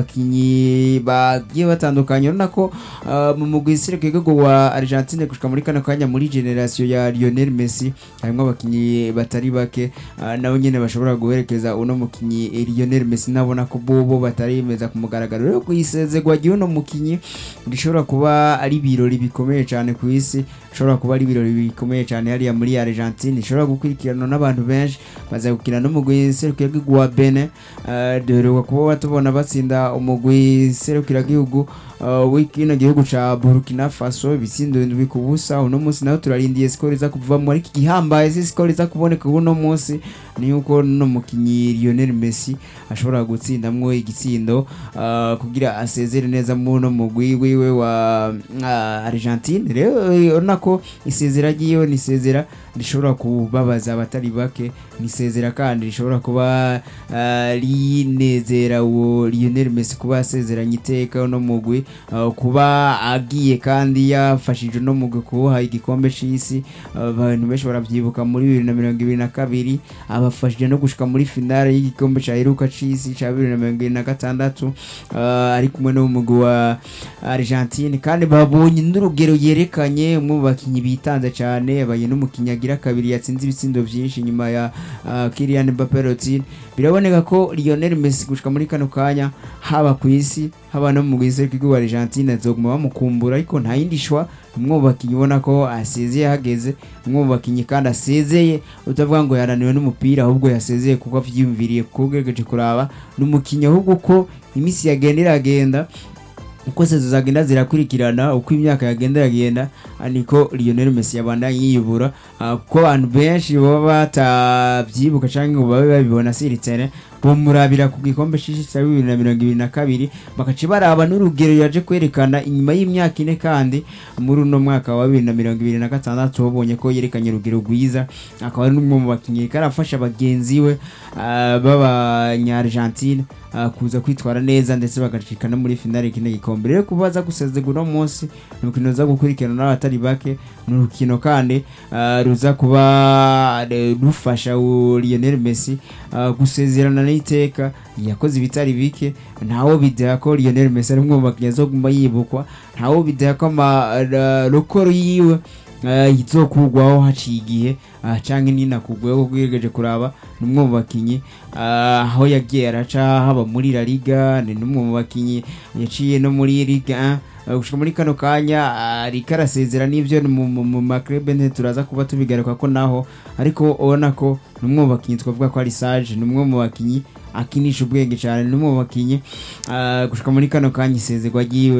abakinyi bagiye batandukanye urabona ko ah, mu mugwi serukira igihugu wa Argentine gushika muri kano kanya muri generation ya Lionel Messi harimo abakinyi batari bake ah, nabo nyene bashobora guherekeza uno mukinyi eh, Lionel Messi nabona ko bobo batarimeza ku mugaragaro rero kuyisezerwa ry'uno mukinyi rishobora kuba ari ibirori bikomeye cyane ku isi bishobora kuba ari ibirori bikomeye cyane hariya muri Argentine ishobora gukurikiranwa n'abantu benshi baza gukina n'umugwi serukiragihugu wa Benin uh, duheruka kuba tubona batsinda umugwi serukiragihugu uh, w'ikino gihugu ca Burkina Faso ibitsindo indwi ku busa uno munsi naho turarindiye skoro iza kuvamo ariko igihambaye si skoro iza kuboneka uno munsi ni yuko no mukinyi Lionel Messi ashobora gutsindamwo igitsindo uh, kugira asezere neza muno mugwi wiwe wa uh, Argentine rero eh, urabona ko isezera ryiwe ni isezera rishobora kubabaza abatari bake ni isezera kandi rishobora kuba uh, rinezera uwo Lionel Messi kuba asezeranye iteka uno mugwi uh, kuba agiye kandi yafashije uno mugwi kuwuha igikombe c'isi uh, abantu benshi baravyibuka muri bibiri na mirongo ibiri na kabiri abafashije no gushika muri finale y'igikombe ca heruka c'isi ca bibiri na mirongo ibiri na gatandatu uh, ari kumwe n'umugwi wa Argentine kandi babonye n'urugero yerekanye umwe mu bakinyi bitanze cyane abaye n'umukinyi agira kabiri yatsinze ibitsindo byinshi nyuma ya uh, Kylian Mbappe Lottin biraboneka ko Lionel Messi gushika muri kano kanya haba ku isi haba no mu gwise w'igihugu wa Argentine azoguma bamukumbura ariko nta yindi shwa umwe mu bakinyi ubona ko asezeye hageze umwe mu bakinyi kandi asezeye utavuga ngo yananiwe n'umupira ahubwo yasezeye kuko avyiyumviriye kuko ugerageje kuraba n'umukinyi ahubwo uko iminsi yagenda iragenda uko sezo zagenda zirakurikirana uko imyaka yagenda iragenda ah, niko Lionel Messi yabandanye yiyubura ah, kuko abantu benshi baba batavyibuka canke ngo babe babibona siritene bomurabira ku gikombe c'ici ca bibiri na mirongo ibiri na kabiri bakaca baraba n'urugero yaje kwerekana inyuma y'imyaka ine kandi muri uno mwaka wa bibiri na mirongo ibiri na gatandatu babonye ko yerekanye urugero rwiza akaba ari n'umwe mu bakinyi karafasha bagenzi we ah, b'abanya-Argentine ah, kuza kwitwara neza ndetse bagashika no muri finale kino gikombe rero kuba aza gusezerwa uno munsi ni urukino ruza gukurikirana n'abatari bake ni urukino kandi ah, ruza kuba eh, rufasha uwo Lionel Messi ah, gusezerana n'iteka yakoze ibitari bike ntawo bideha ko Lionel Messi ari umwe mu bakinnyi azoguma yibukwa ntawo bideha ko amarokoro yiwe uh, izokugwaho haciye igihe uh, canke ninakugweho kugerageje kuraba ni umwe mu bakinyi uh, aho yagiye araca haba muri La Liga ni n'umwe mu bakinyi yaciye no muri Ligue 1 Uh, gushika muri kano kanya ariko arasezera n'ivyo ni mu- mu mu maklebe nte turaza kuba tubigaruka ko naho ariko ubona ko ni umwe mu bakinyi twavuga ko ari sage ni umwe mu bakinyi akinisha ubwenge cyane ni umwe mu bakinyi uh, gushika muri kano kanya isezerwa ryiwe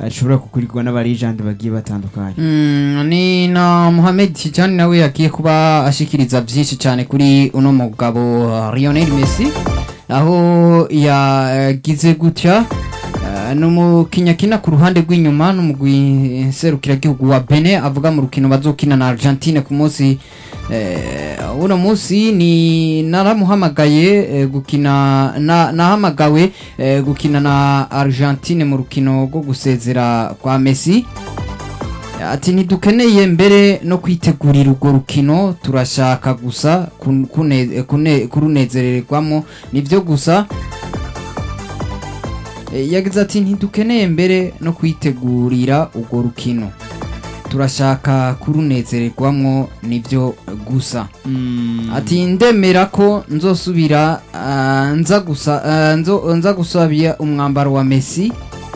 ashobora gukurikirwa n'abarijandi bagiye batandukanye Mm, ni na Mohamed Tijani nawe yagiye kuba ashikiriza byinshi cyane kuri uno mugabo uh, Lionel Messi aho yagize gutya uh, n'umukinyakina ku ruhande rw'inyuma n'umugwi serukiragihugu wa Benin avuga mu rukino bazokina na Argentine ku munsi eh, uno munsi ni naramuhamagaye eh, gukina na, nahamagawe eh, gukina na Argentine mu rukino rwo gusezera kwa Messi ati ntidukeneye mbere no kwitegurira urwo rukino turashaka gusa kun- kune- kune- kurunezererwamo nibyo gusa E, yagize ati ntidukeneye mbere no kwitegurira urwo rukino turashaka kurunezererwamo nibyo gusa ati ndemera ko nzosubira ah, nza gusa ah, nzo- nza gusabira umwambaro wa Messi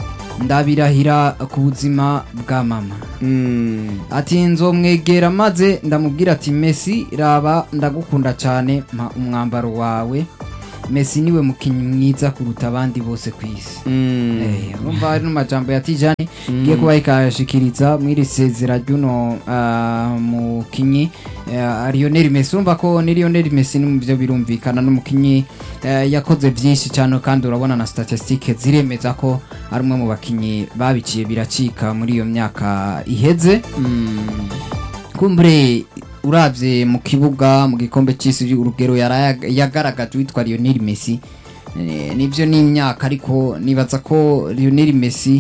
ndabirahira ku buzima bwa mama Mm. ati nzomwegera maze ndamubwira ati Messi raba ndagukunda cyane mpa umwambaro wawe Messi niwe mukinnyi mwiza kuruta abandi bose ku isi Mm. Eh, urumva hari n'amajambo ya Tijani ngiye kuba ikayashikiriza mw'iri sezera ry'uno ah, mukinyi eh, Lionel Messi urumva ko ni Lionel Messi ni mu byo birumvikana n'umukinyi eh, yakoze byinshi cyane kandi urabona na statistique ziremeza ko ari umwe mu bakinyi babiciye biracika muri iyo myaka iheze Mm. kumbure uravye mu kibuga mu gikombe c'isi urugero yara- yagaragaje witwa Lionel Messi Eh, nivyo ni imyaka ariko nibaza ko Lionel Messi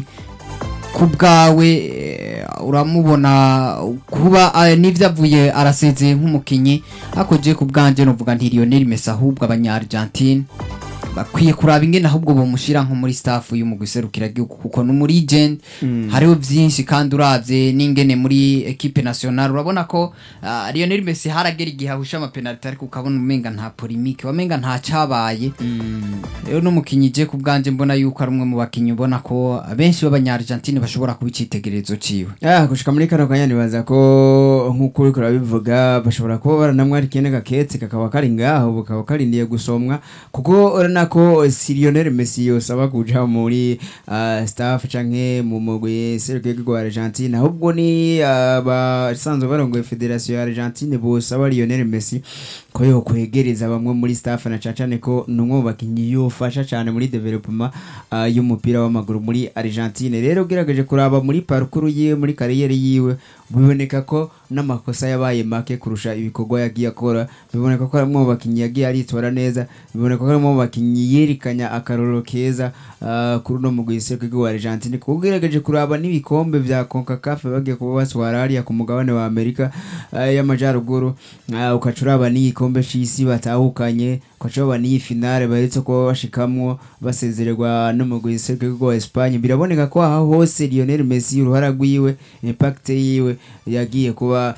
ku bwawe eh, uramubona kuba eh, n'ivyo avuye arasezeye nk'umukinyi ariko je ku bwanje novuga nti Lionel Messi ahubwo abanya Argentine bakwiye kuraba ingene ahubwo bomushira nko muri staff y'umugwi serukiragihugu kuko ni muri legend hariho byinshi kandi uravye n'ingene muri equipe nationale urabona ko uh, Lionel Messi haragera igihe ahusha amapenaliti ariko ukabona umenga nta polemique wamenga nta cabaye rero n'umukinyi je ku bwanje mbona yuko ari umwe mu bakinyi ubona ko abenshi b'abanya-Argentine bashobora kuba icitegererezo ciwe Ah, gushika muri kano kanya nibaza ko nk'uko uriko urabivuga bashobora kuba baranamwari kene gaketse kakaba kari ngaho bukaba karindiye gusomwa kuko urabona ko si Lionel Messi yosaba kuja muri ah, staff canke mu mugwi serukiragihugu wa Argentine ahubwo ni abasanzwe barongoye federation ya Argentine bosaba Lionel Messi ko yokwegereza bamwe muri staff na cane ko numwe mu bakinyi yofasha cane muri development ah, y'umupira w'amaguru muri Argentine rero ugerageje kuraba muri parcours yiwe muri kariyeri yiwe biboneka ko n'amakosa yabaye make kurusha ibikorwa yagiye akora biboneka ko harimo mu bakinyi yagiye aritora neza biboneka ko harimo mu bakinyi yerekanya akaroro keza ah, kuri uno mugwi w'igihugu wa Argentine kuko ugerageje kuraba n'ibikombe vya CONCACAF bagiye kuba batwara hariya ku mugabane wa Amerika ah, y'amajyaruguru ah, ukaca uraba n'igikombe c'isi batahukanye ukaca uraba n'iyi finale baherutse kuba bashikamwo basezererwa n'umugwi w'igihugu wa Espagne biraboneka ko aha hose Lionel Messi uruhara rwiwe impact yiwe yagiye kuba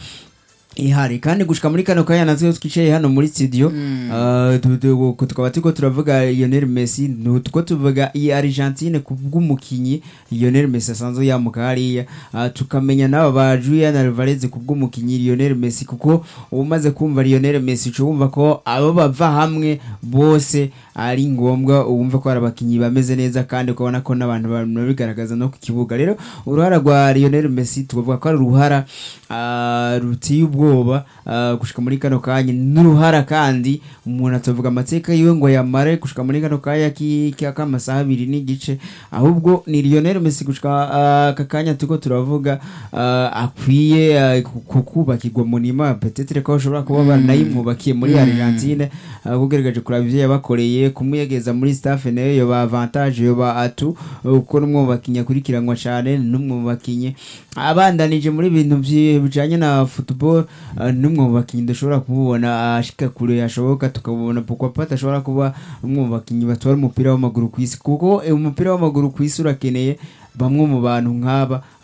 ihari kandi gushika muri kano kanya natwe twicaye hano muri studio ah, tu- tu- ku- tukaba turiko turavuga Lionel Messi nuko tuvuga iyi Argentine ku bw'umukinyi Lionel Messi asanzwe yamuka hariya Ah, tukamenya n'aba ba Julian Alvarez ku bw'umukinyi Lionel Messi kuko umaze kumva Lionel Messi uca wumva ko abo bava hamwe bose ari ngombwa wumve ko ari abakinyi bameze neza kandi ukabona ko n'abantu babigaragaza no ku kibuga rero uruhara rwa Lionel Messi tuvuga ko ari uruhara ah, ruteye ubwoba ah, gushika muri kano kanya n'uruhara kandi umuntu atavuga amateka yiwe ngo yamare gushika muri kano kanya ki- ki- k'amasaha abiri n'igice ahubwo ni Lionel Messi gushika ah, aka kanya turiko turavuga ah, akwiye ah, ku- ku- kubakirwa munima petetre ko bashobora kuba baranayimwubakiye muri Argentine ah, kugaragaje kuraba ivyo yabakoreye kumuyegeza muri staff nayo yoba avantage yoba atu uko n'umwe mu bakinyi akurikiranwa cane n'umwe mu bakinyi abandanije muri ibintu vyi- bijanye na football ah, n'umwe mu bakinyi dushobora kumubona ashika kure yashoboka tukabona pourquoi pas ashobora kuba umwe mu bakinyi batwara umupira w'amaguru ku isi kuko eh, umupira w'amaguru ku isi urakeneye bamwe mu bantu nk'aba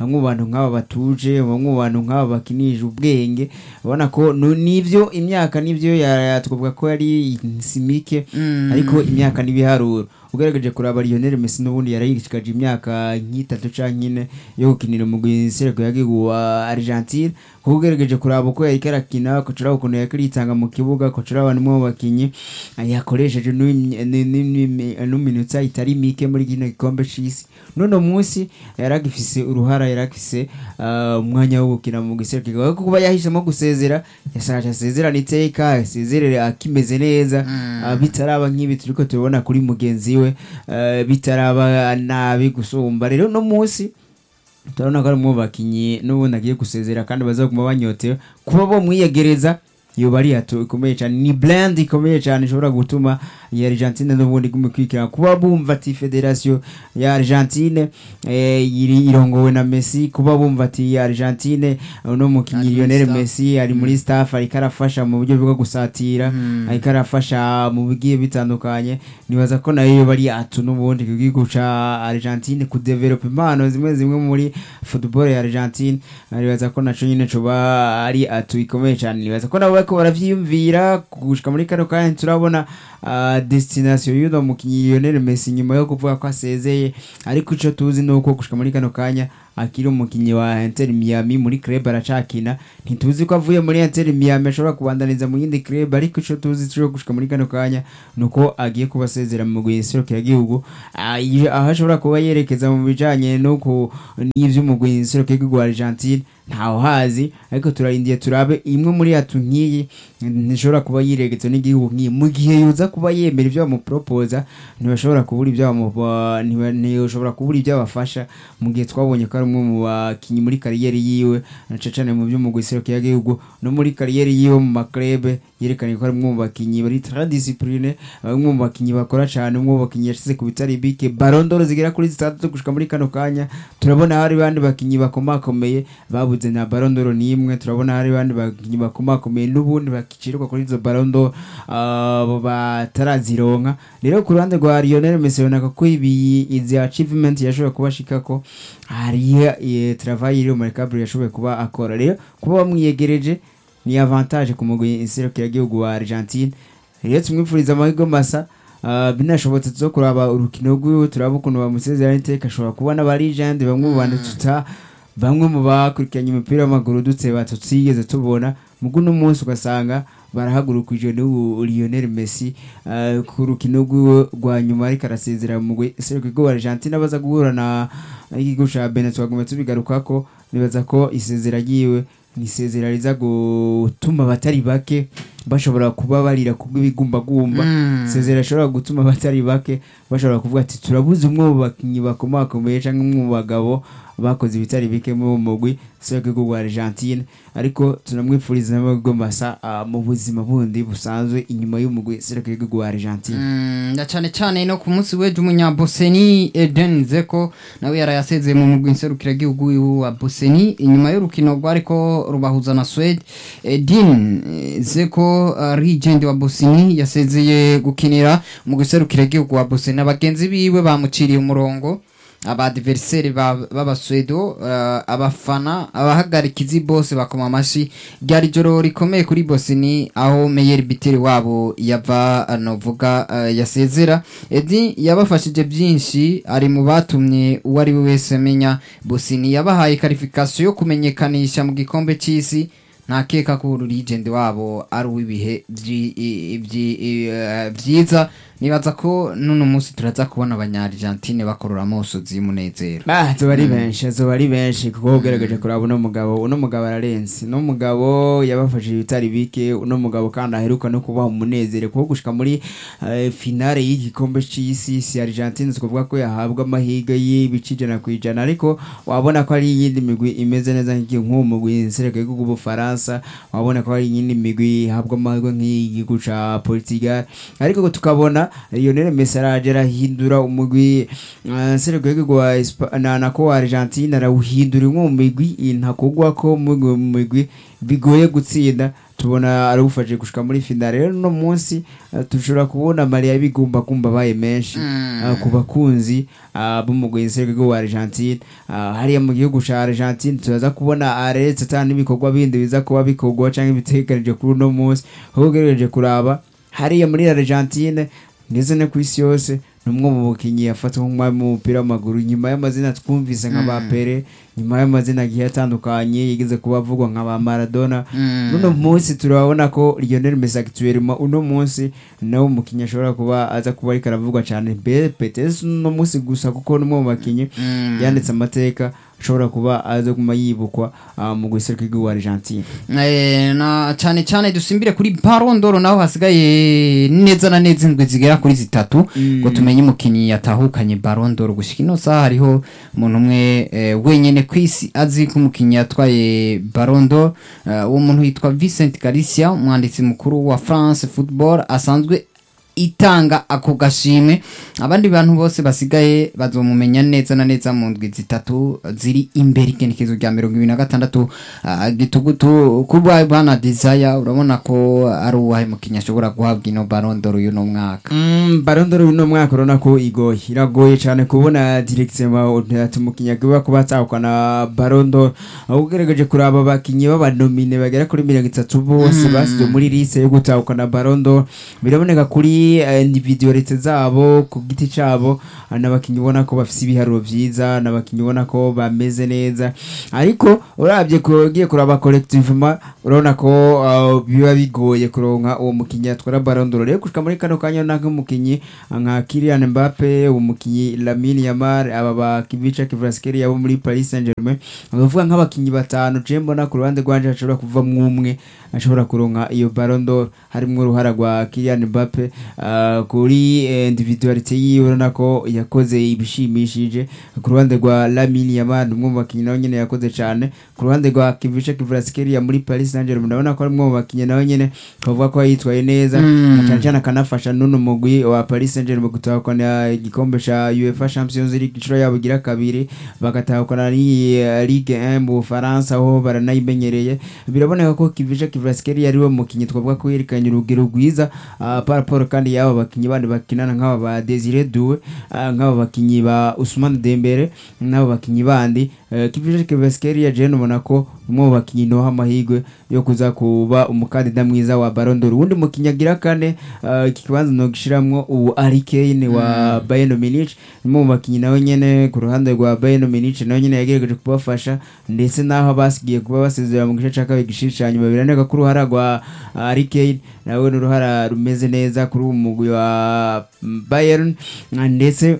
bamwe mu bantu nk'aba batuje bamwe mu bantu nk'aba bakinije ubwenge ubona ko nu- nivyo imyaka nivyo ya- twavuga ko yari simike Mm. ariko imyaka n'ibiharuro ugerageje kuraba Lionel Messi n'ubundi yarayishikaje imyaka nk'itatu canke ine yo gukinira umugwi Sereko yagigu wa Argentine kuko ugerageje kuraba uko yariko arakina kucura ukuntu yariko aritanga mu kibuga kucura abantu mu bakinyi yakoresheje n'imi- ni- ni- ni- n'iminota itari mike muri kino gikombe c'isi none munsi yaragifise uruhara yaragifise ah, umwanya wo gukina mu giserukiro kuko kuba yahisemo gusezera yasaje asezerana iteka asezerere akimeze neza ah, bitaraba nk'ibi turiko tubona kuri mugenzi we eh, bitaraba nabi gusumba rero no munsi turabona ko ari mu bakinyi n'ubundi agiye gusezera kandi bazaguma banyotewe kuba bo mwiyegereza yoba ari hato ikomeye cyane ni brand ikomeye cyane ishobora gutuma ya Argentine n'ubundi gumikwikira kuba bumva ati federation ya Argentine eh, iri irongowe na Messi kuba bumva ati ya Argentine no mukinyi Ari muri Lionel staff. Messi ari muri staff ariko arafasha mu buryo bwo gusatira Mm. ariko arafasha mu bigiye bitandukanye nibaza ko nayo yoba ari atu n'ubundi ku gihugu ca Argentine ku develop impano zimwe zimwe muri football ya Argentine nibaza ko naco nyine coba ari atu ikomeye cyane nibaza ko nabo bariko baravyiyumvira gushika muri kano kanya turabona ah, destination y'uno mukinyi Lionel Messi nyuma yo kuvuga ko asezeye ariko ico tuzi nuko gushika muri kano kanya akiri umukinyi wa Inter Miami muri club aracakina ntituzi ko avuye muri Inter Miami ashobora kubandaniza mu yindi club ariko ico tuzi cyo gushika muri kano kanya nuko agiye kuba asezera mu guhinserukira gihugu Ah, iyo- aho ashobora kuba yerekeza mu bijanye no ku n'ivy'umugwi hinserukira gihugu wa Argentine ntaho hazi ariko turarindiye turabe imwe muri atu nk'iyi ntishobora kuba yiregetse n'igihugu nk'iyi mu gihe yoza kuba yemera ibyo bamupropoza ntibashobora kubura ibyo bamu- ba- ntiba- ntishobora kubura ibyo abafasha mu gihe twabonye ko ari umwe mu bakinyi muri kariyeri yiwe na cane mu by'umugwi serukira gihugu no muri kariyeri yiwe mu maklebe yerekanye ko ari umwe mu bakinyi bari très discipline bamwe mu bakinyi bakora cyane umwe mu bakinyi yashize ku bitari bike barondoro zigera kuri zitandatu gushika muri kano kanya turabona hari bandi bakinyi bakomakomeye babuze na barondoro n'imwe turabona hari bandi bakinyi bakomakomeye n'ubundi bakicirwa kuri izo barondoro abo batarazironka rero ku ruhande rwa Lionel Messi ubona ko ibi izi achievement yashobora kuba ashikako hari eh, travail iri mu Gabriel yashoboye kuba akora rero kuba bamwiyegereje ni avantage ku mugwi inserukira gihugu wa Argentine rero tumwifuriza amahirwe masa Uh, binashobotse zo kuraba urukino rwiwe turaba ukuntu bamusezerana iteka ashobora kuba n'abarijandi bamwe mu bantu tuta bamwe mu bakurikiranye umupira w'amaguru dutse tutigeze tubona mugu uno munsi ugasanga barahagurukije n'ubu Lionel Messi uh, ku rukino rwiwe rwa nyuma ariko arasezera mu mugwi serukiro wa Argentina baza guhura na igihugu ca Benin twagomba tubigarukako nibaza ko isezera ryiwe ni isezera riza gutuma abatari bake bashobora kuba barira kubw'ibigumbagumba Mm. isezera rishobora gutuma abatari bake bashobora kuvuga ati turabuze umwe mu bakinnyi bakomakomeye cyangwa umwe mu bagabo bakoze ibitari bike mu mugwi serukiro rwa Argentine ariko tunamwifuriza n'amahirwe masa ah, mu buzima bundi busanzwe inyuma y'umugwi serukiro rwa Argentine Mm, na cyane cyane no ku munsi w'ejo umunyaboseni Eden Zeko nawe yarayasezeye mu mugwi nserukiragihugu wa Boseni inyuma y'urukino rwariko rubahuza na Swede Edin eh, Zeko uh, regent wa Boseni yasezeye gukinira mu giserukiragihugu wa Boseni abagenzi biwe bamuciriye umurongo abadiveriseri b'abaswedo uh, abafana abahagarikizi bose bakoma amashi ryari joro rikomeye kuri bosini aho meyeri biteri wabo yava novuga uh, yasezera edi yabafashije byinshi ari mu batumye uwo ari we wese amenya bosini yabahaye karifikasiyo yo kumenyekanisha mu gikombe cy'isi ntakeka ko uru legend wabo ari uw'ibihe byi- i- byi- i- eh, byiza nibaza ko n'uno munsi turaza kubona abanya-argentine bakorora amosozi y'umunezero Ah, zoba ari benshi zoba ari benshi kuko ugerageje kuraba uno mugabo uno mugabo ararenze uno mugabo yabafashije ibitari bike uno mugabo kandi aheruka no kubaha umunezero kuko gushika muri eh, finale y'igikombe c'isi si Argentine twavuga ko yahabwa amahirwe y'ibice ijana ku ijana ariko wabona ko ari iyindi migwi imeze neza nk'uwo mugwi nsereko y'igihugu Ubufaransa wabona ko ari iyindi migwi ihabwa amahirwe nk'igihugu ca Portugal ariko tukabona Lionel Messi araje arahindura umugwi eh, nsereko y'igihugu wa Espa- na nako wa Argentine arawuhindura imwe mu migwi intakugwa ko mu migwi bigoye gutsinda tubona arabufashe gushika muri finale rero no munsi eh, dushobora kubona Maria bigumba kumba baye menshi eh, ku bakunzi ah, b'umugwi nserwego wa Argentine Ah, hariya mu gihugu ca Argentine turaza kubona aretse ata n'ibikorwa bindi biza kuba bikorwa canke bitegekanije kuri uno munsi ahubwo ugerageje kuraba hariya muri Argentine ndetse no ku isi yose ni umwe mu bakinnyi yafatwa nk'umwami w'umupira w'amaguru nyuma y'amazina twumvise nka ba Pele nyuma y'amazina agiye atandukanye yigeze kuba avugwa nka ba Maradona uno munsi turabona ko Lionel Messi actuellement uno munsi nawe umukinnyi ashobora kuba aza kuba ariko aravugwa cyane mbere petesi uno munsi gusa kuko ni umwe mu bakinnyi yanditse amateka ashobora kuba aza kuma yibukwa ah, mu guseruka igihugu Argentine Eh, na cyane cyane dusimbire kuri Ballon d'Or naho hasigaye neza na neza indwi zigera kuri zitatu ngo tumenye umukinnyi yatahukanye Ballon d'Or gushika ino saha hariho umuntu umwe eh, wenyene ku isi azi ko umukinnyi yatwaye Ballon d'Or eh, uwo muntu yitwa Vincent Galicia umwanditsi mukuru wa France Football asanzwe itanga ako gashimwe abandi bantu bose basigaye bazomumenya neza na neza mu ndwi zitatu ziri imbere ikenekezo rya mirongo ibiri na gatandatu ah, gitugutu kuba bana desire urabona ko ari uwahe mukinnyi ashobora guhabwa ino Ballon d'Or y'uno mwaka Mm, Ballon d'Or uno mwaka urabona ko igoye iragoye cyane kubona directement ati umukinnyi agomba kuba atahukana Ballon d'Or aho ugerageje kuraba abakinnyi b'abanomine bagera kuri mirongo itatu bose basize muri liste yo gutahukana Ballon d'Or biraboneka kuri eh, individualite zabo ku giti cyabo ah, n'abakinnyi ubona ko bafite ibiharuro byiza n'abakinnyi ubona ko bameze neza ariko urabye ko ugiye kuraba collectivement urabona ko ah, biba bigoye kuronka uwo mukinnyi atwara Ballon d'Or rero gushika muri kano kanya nka nk'umukinnyi nka Kylian Mbappe umukinnyi Lamine Yamal aba ba Kivica Kvaratskhelia abo muri Paris Saint-Germain bavuga nk'abakinnyi batanu je mbona ku ruhande rwanje hashobora kuvamwo umwe ashobora kuronka iyo Ballon d'Or harimwo uruhara rwa Kylian Mbappe ah, kuri eh, individualite yiwe urabona ko yakoze ibishimishije ku ruhande rwa Lamine Yamal umwe mu bakinnyi nawe nyene yakoze cyane ku ruhande rwa Kivica Kvaratskhelia muri Paris Saint-Germain ndabona ko ari umwe mu bakinnyi nawe nyene bavuga ko yitwaye neza Mm. cyane cyane akanafasha n'uno mugwi wa Paris Saint-Germain gutahukana igikombe ca UEFA Champions League inshuro yabo igira kabiri bagatahukana n'iyi eh, Ligue 1 mu Bufaransa aho baranayimenyereye biraboneka ko Kivica Kvaratskhelia ari we mukinnyi twavuga ko yerekanye urugero rwiza ah, par rapport kandi y'aba bakinnyi bandi bakinana nk'aba ba Desire Doué ah, nk'aba bakinnyi ba Ousmane Dembele n'aba bakinnyi bandi eh, Kivica Kvaratskhelia je nubona ko umwe mu bakinnyi noha amahirwe yo kuza kuba umukandida mwiza wa Ballon d'Or uwundi mukinnyi agira kane ah, iki kibanza no gishiramwo ubu Harry Kane wa Bayern Munich umwe mu bakinnyi nawe nyene ku ruhande rwa Bayern Munich nawe nyene yagerageje kubafasha ndetse naho basigiye kuba basezera mu gice cya kabiri gishishanya nyuma biraneka ko uruhara rwa ah, Harry Kane nawe ni uruhara rumeze neza kuri uwo mugwi wa mm, Bayern ah, ndetse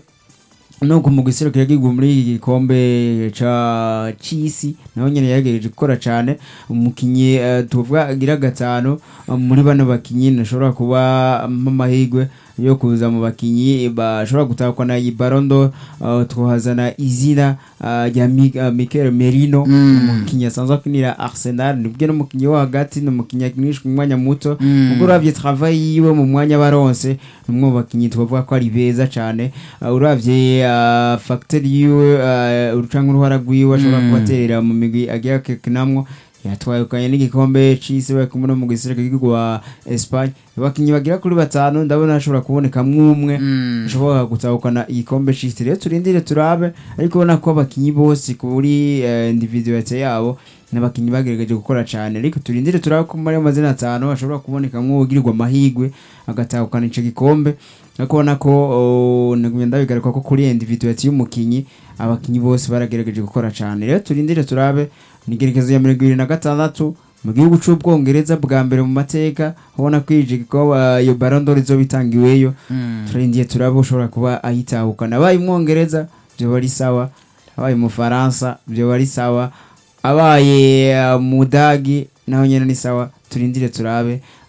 no ku mugwi serukira gihugu muri iki gikombe ca c'isi nawe nyene yagerageje gukora cane umukinyi eh, tuvuga agira gatanu eh, muri bano bakinyi nashobora kuba amahirwe yo kuza mu bakinyi bashobora gutahukana iyi Ballon d'Or eh, twahazana izina eh, rya Mi- eh, Mikel Merino Mm. umukinyi asanzwe akinira Arsenal nibwo n'umukinyi wo hagati n'umukinyi akinishwa umwanya muto Mm. ubwo uravye travail yiwe mu mwanya baronse numwe mu bakinyi twavuga ko ari beza cane uh, uravye uh, facteur yiwe uh, urucanga uruhara rwiwe ashobora Mm. kubaterera mu migwi agiye akekinamwo yatwayukanye n'igikombe c'isi bari kumwe no mu gisirikare cy'igihugu wa Espagne abakinyi bagira kuri batanu ndabona hashobora kubonekamwo umwe Mm. ushobora gutahukana igikombe c'isi rero turindire turabe ariko ubona ko abakinyi bose kuri eh, individualite yabo n'abakinyi bagerageje gukora cyane ariko turindire turabe ko muri ayo mazina atanu ashobora kubonekamwo ugirirwa amahirwe agatahukana ico gikombe ariko ubona ko oh, nagumye ndabigaruka ko kuri individualite y'umukinyi abakinyi bose baragerageje gukora cyane rero turindire turabe ni igerekezo ya mirongo ibiri na gatandatu mu gihugu c'ubwongereza bwa mbere mu mateka ubona ko ije ko uh, iyo Ballon d'Or izoba itangiweyo Mm. turindiye turaba ushobora kuba ayitahukana abaye umwongereza byoba ari sawa abaye umufaransa byoba ari sawa abaye uh, mudagi naho nyene ni sawa turindire turabe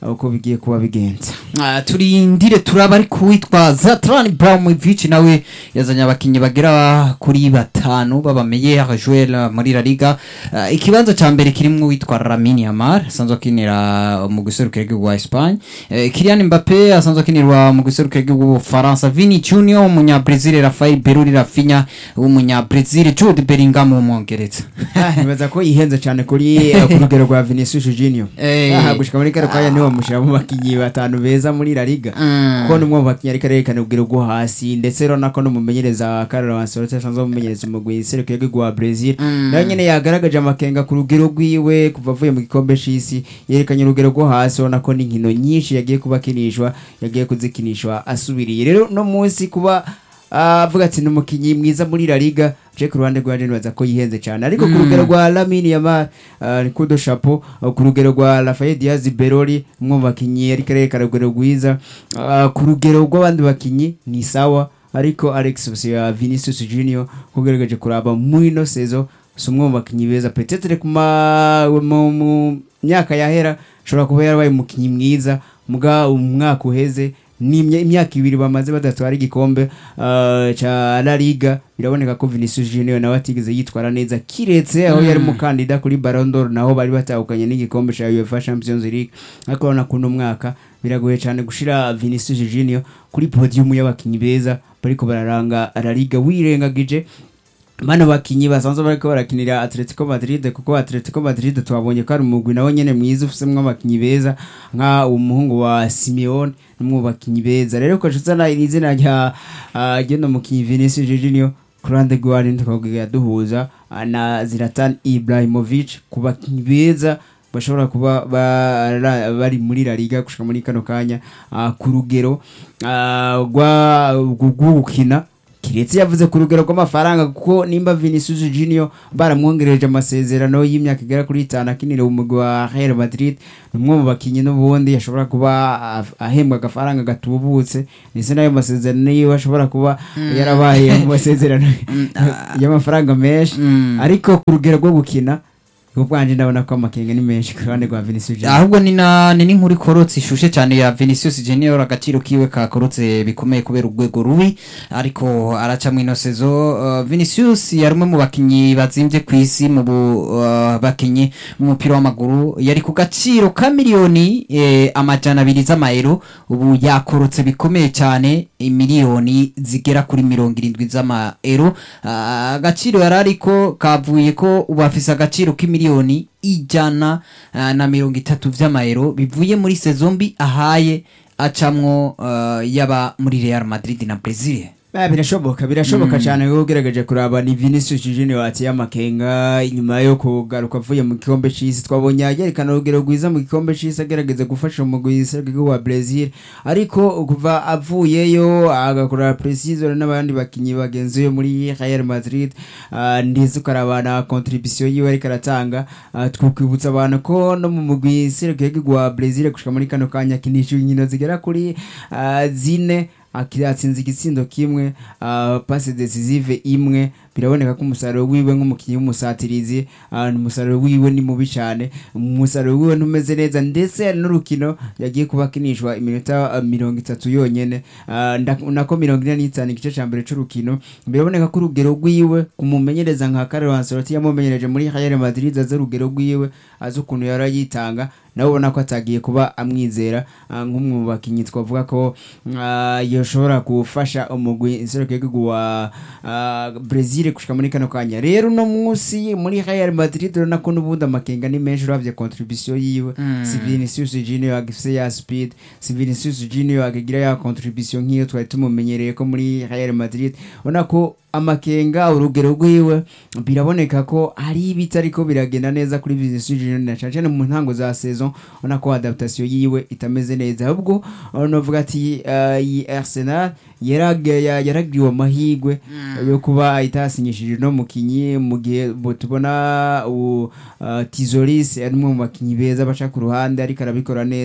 uko bigiye kuba bigenza Ah, turindire turaba ari kuwitwa Zlatan Ibrahimovic nawe yazanye abakinnyi bagera kuri batanu baba meilleur joueur muri La Liga Ah, ikibanza ca mbere kirimwo witwa Lamine Yamal asanzwe akinira mu guserukira igihugu wa Espagne Eh, Kylian Mbappe asanzwe akinirwa mu guserukira igihugu wa Faransa Vini Junior umunya Brazil Rafael Beruri Rafinha umunya Brazil Jude Bellingham w'umwongereza nibaza ko yihenze cyane kuri eh, ku rugero rwa Vinicius Junior Eh. aha gushika muri kano kanya niwe bamushyira mu bakinnyi batanu beza muri La Liga Mm. kuko ni umwe mu bakinnyi ariko arerekana urugero rwo hasi ndetse rero nako n'umumenyereza Carlo Ancelotti asanzwe umumenyereza umugwi serukira igihugu wa Brazil nawe nyene yagaragaje amakenga ku rugero rwiwe kuva avuye mu gikombe c'isi yerekanye urugero rwo hasi urabona ko n'inkino nyinshi yagiye kuba akinishwa yagiye kuzikinishwa asubiriye rero no munsi kuba ah, avuga ati ni umukinnyi mwiza muri La Liga je ku ruhande rwanje nibaza ko yihenze cyane ariko ku rugero rwa Lamine Yamal ah, ni kudo chapeau ah, ku rugero rwa Rafael Diaz Berori umwe mu bakinnyi ariko arerekana urugero rwiza Ah, ku rugero rw'abandi bakinnyi ni sawa ariko Alex ya Vinicius Junior kugaragaje kuraba muri ino sezo si umwe mu bakinnyi beza petetere ku ma- mu mu myaka yahera ashobora kuba yarabaye umukinnyi mwiza muga umwaka uheze ni imya- imyaka ibiri bamaze badatwara igikombe ah, ca La Liga biraboneka ko Vinicius Junior nawe atigeze yitwara neza kiretse aho yari umukandida kuri Ballon d'Or naho bari batahukanye n'igikombe ca UEFA Champions League ariko urabona ko uno mwaka biragoye cyane gushira Vinicius Junior kuri podium y'abakinnyi beza bariko bararanga La Liga wirengagije bano bakinyi basanzwe bariko barakinira Atletico Madrid kuko Atletico Madrid twabonye ko ari umugwi nawe nyene mwiza ufisemwo abakinyi beza nka umuhungu wa Simeone n'umwe mu bakinyi beza rero ko na izina rya ah, ry'uno mukinyi Vinicius Junior ku ruhande rw'abandi tukabwira duhuza ah, na Zlatan Ibrahimovic ku bakinyi beza bashobora kuba bara- bari muri La Liga gushika muri kano kanya ah, ku rugero ah, rwa rwo gukina kiretse yavuze ku rugero rw'amafaranga kuko nimba Vinicius Junior baramwongereje amasezerano y'imyaka igera kuri itanu akinira umugwi wa Real Madrid ni umwe mu bakinnyi n'ubundi ashobora kuba ah- ahembwa agafaranga gatubutse ndetse n'ayo masezerano yiwe ashobora kuba yarabaye mu masezerano y'amafaranga menshi Mm. ariko ku rugero rwo gukina ubwanje ndabona ko amakenga ni menshi ku ruhande rwa Vinicius Junior ahubwo ni na ni n'inkuru ikorotse ishushe cyane ya Vinicius Junior agaciro kiwe kakorotse bikomeye kubera urwego rubi ariko araca mu ino sezo uh, Vinicius yari umwe mu bakinyi bazimvye ku isi mu bu- uh, bakinyi mu mupira w'amaguru yari ku gaciro ka miliyoni eh, amajana abiri z'amayero ubu yakorotse bikomeye cyane imiliyoni zigera kuri mirongo irindwi z'amayero Ah, agaciro yari ariko kavuye ko ubu afise agaciro k'imiliyoni ijana ah, na mirongo itatu vy'amayero bivuye muri sezombi ahaye acamwo ah, yaba muri Real Madrid na Brazil Ah, birashoboka birashoboka cyane ko ugerageje kuraba ni Vinicius Junior atiye amakenga inyuma yo kugaruka avuye mu gikombe c'isi twabonye yerekana urugero rwiza mu gikombe c'isi agerageza gufasha umugwi w'igihugu wa Brazil ariko kuva avuyeyo agakora precision n'abandi bakinyi bagenzi be muri Real Madrid ah, ndetse ukarabana contribution yiwe ariko aratanga ah, twakwibutsa abantu ko no mu mugwi w'igihugu wa Brazil gushika muri kano kanya kinisha inkino zigera kuri ah, zine akiri atsinze igitsindo kimwe uh, passe decisive imwe biraboneka ko umusaruro wiwe nk'umukinnyi w'umusatirizi uh, umusaruro wiwe ni mubi cyane umusaruro wiwe ntumeze neza ndetse hari n'urukino yagiye kuba akinishwa iminota uh, mirongo itatu yonyene uh, nda- nako mirongo ine n'itanu igice cya mbere c'urukino biraboneka ko urugero rwiwe kumumenyereza nka Carlo Ancelotti yamumenyereje muri Real Madrid azi urugero rwiwe azi ukuntu yari yitanga nawe ubona ko atagiye kuba amwizera ah, nk'umwe mu bakinnyi twavuga ko ah, yoshobora gufasha umugwi nserukiragihugu wa ah, Brazil gushika muri kano kanya rero uno munsi muri Real Madrid urabona ko n'ubundi amakenga ni menshi uravye contribution yiwe si Vinicius Junior agifise ya speed si Vinicius Junior akagira ya contribution nk'iyo twari tumumenyereye ko muri Real Madrid ubona ko amakenga urugero rwiwe biraboneka ko hari ibitari ko biragenda neza kuri Vinicius Junior na cyane cyane mu ntango za saison ubona ko adaptation yiwe itameze neza ahubwo novuga ati uh, iyi Arsenal yarage- ya- yaragiriwe amahigwe yo kuba itasinyishije no mukinyi mu gihe bo tubona u uh, Tizolis ari umwe mu bakinyi beza baca ku ruhande ariko arabikora neza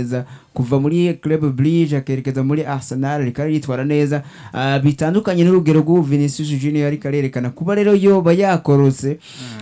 kuva muri Club Brugge akerekeza muri Arsenal ariko yitwara neza ah, bitandukanye n'urugero rw'ubu Vinicius Junior ariko arerekana kuba rero yoba yakorotse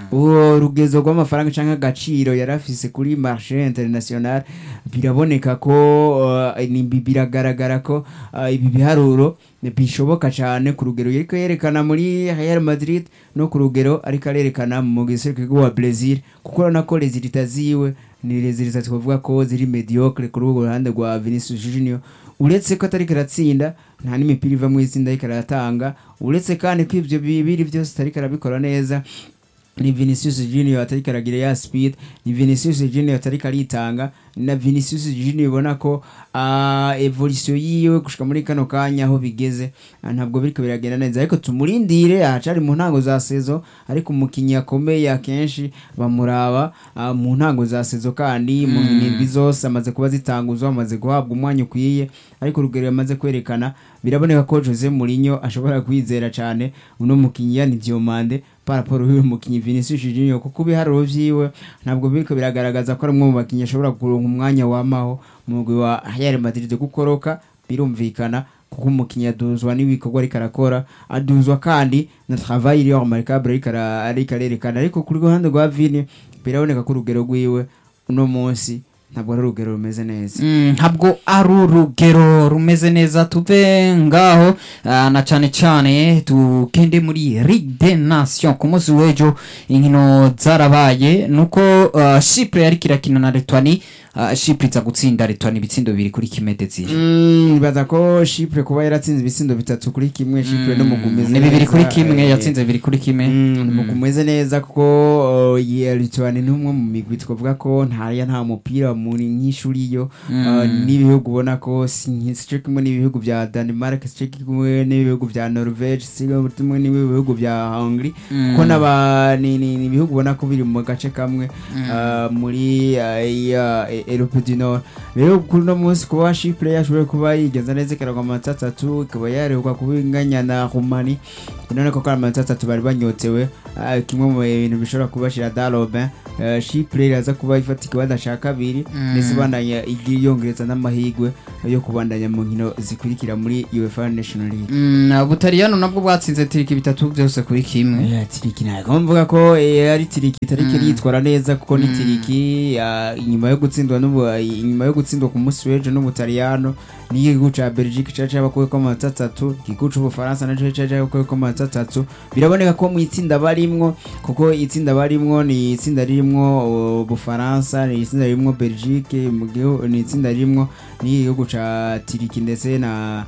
uwo rugezo rw'amafaranga cyangwa agaciro yari afise kuri marché international biraboneka ko uh, ni- biragaragara ko uh, ibi biharuro bishoboka cyane ku rugero ariko yerekana muri Real Madrid no ku rugero ariko arerekana mu gisirikare wa Brazil kuko urabona ko rezilita ziwe ni rezilita twavuga ko ziri mediocre kuri urwo ruhande rwa Vinicius Junior uretse ko atariko aratsinda nta n'imipira iva mu itsinda ariko aratanga uretse kandi ko ibyo bibiri byose atariko arabikora neza ni Vinicius Junior atariko aragira ya speed ni Vinicius Junior atariko aritanga na Vinicius Junior ubona ko uh, evolution yiwe gushika muri kano kanya aho bigeze ah, ntabwo biriko biragenda neza ariko tumurindire ahacari mu ntango za sezo ariko umukinyi akomeye akenshi bamuraba ah, mu ntango za sezo kandi mu ndwi zose amaze kuba zitanguzwa amaze guhabwa umwanya ukwiye ariko urugero yamaze kwerekana biraboneka ko Jose Mourinho ashobora kwizera cyane uno mukinyi yani Diomande paraporo y'uyu mukinyi Vinicius Junior kuko ibiharuro vyiwe ntabwo biriko biragaragaza ko ari umwe mu bakinyi ashobora kuronka umwanya wamaho mu mugwi wa Real Madrid gukoroka birumvikana kuko umukinyi aduzwa n'ibikorwa ariko arakora aduzwa kandi na travail iri remarquable ariko ara- ariko arerekana ariko kuri ruhande rwa Vini biraboneka ko urugero rwiwe uno munsi ntabwo ari urugero rumeze neza Mm, ntabwo ari urugero rumeze neza tuve ngaho ah, na cyane cyane tugende muri Ligue des Nations ku munsi w'ejo inkino zarabaye nuko ah, Chypre yari kirakina na Letwani ah, Chypre iza gutsinda Letwani ibitsindo bibiri kuri kimwe ndetse Mm, nibaza ko Chypre kuba yaratsinze ibitsindo bitatu kuri kimwe Chypre no mugumeze ni bibiri kuri kimwe eh, yatsinze bibiri kuri kimwe mugumeze neza kuko uh, ye Lituania ni umwe mu migwi twavuga ko ntaya nta mupira muri nk'ishuri yo uh, n'ibihugu ubona ko si nki- si cyo kimwe n'ibihugu bya Denmark si cyo kimwe n'ibihugu bya Norvege si cyo kimwe n'ibihugu bya Hungary kuko n'aba ni ni- ni ibihugu ubona ko biri mu gace kamwe uh, muri uh, iya e- Europe du Nord rero kuri uno munsi kuba Chypre yashoboye kuba yigeza neza ikaragwa amanota atatu ikaba yarehuka kuba inganya na Rumani none ko ari amanota atatu bari banyotewe ah, kimwe mu bintu bishobora kubashira darobe Chypre iraza kuba ifata ikibanza cya kabiri ndetse ibandanya igiye yongereza n'amahirwe yo kubandanya mu nkino zikurikira muri UEFA National League Mm, Butaliyano nabwo bwatsinze tiriki bitatu byose kuri kimwe Yeah, tiriki ntabwo mvuga ko eh, ari tiriki itariki yitwara neza kuko ni tiriki ah, inyuma yo gutsindwa n'ubu inyuma yo gutsindwa ku munsi w'ejo n'ubutaliyano n'igihugu ca Belgique cari cabakuyeko amanota atatu igihugu c'ubufaransa naco cari cabakuyeko amanota atatu biraboneka ko mu itsinda barimwo kuko itsinda barimwo ni itsinda ririmwo ubufaransa ni itsinda ririmwo Belgique mu gihu- ni itsinda ririmwo n'igihugu ca tiriki ndetse na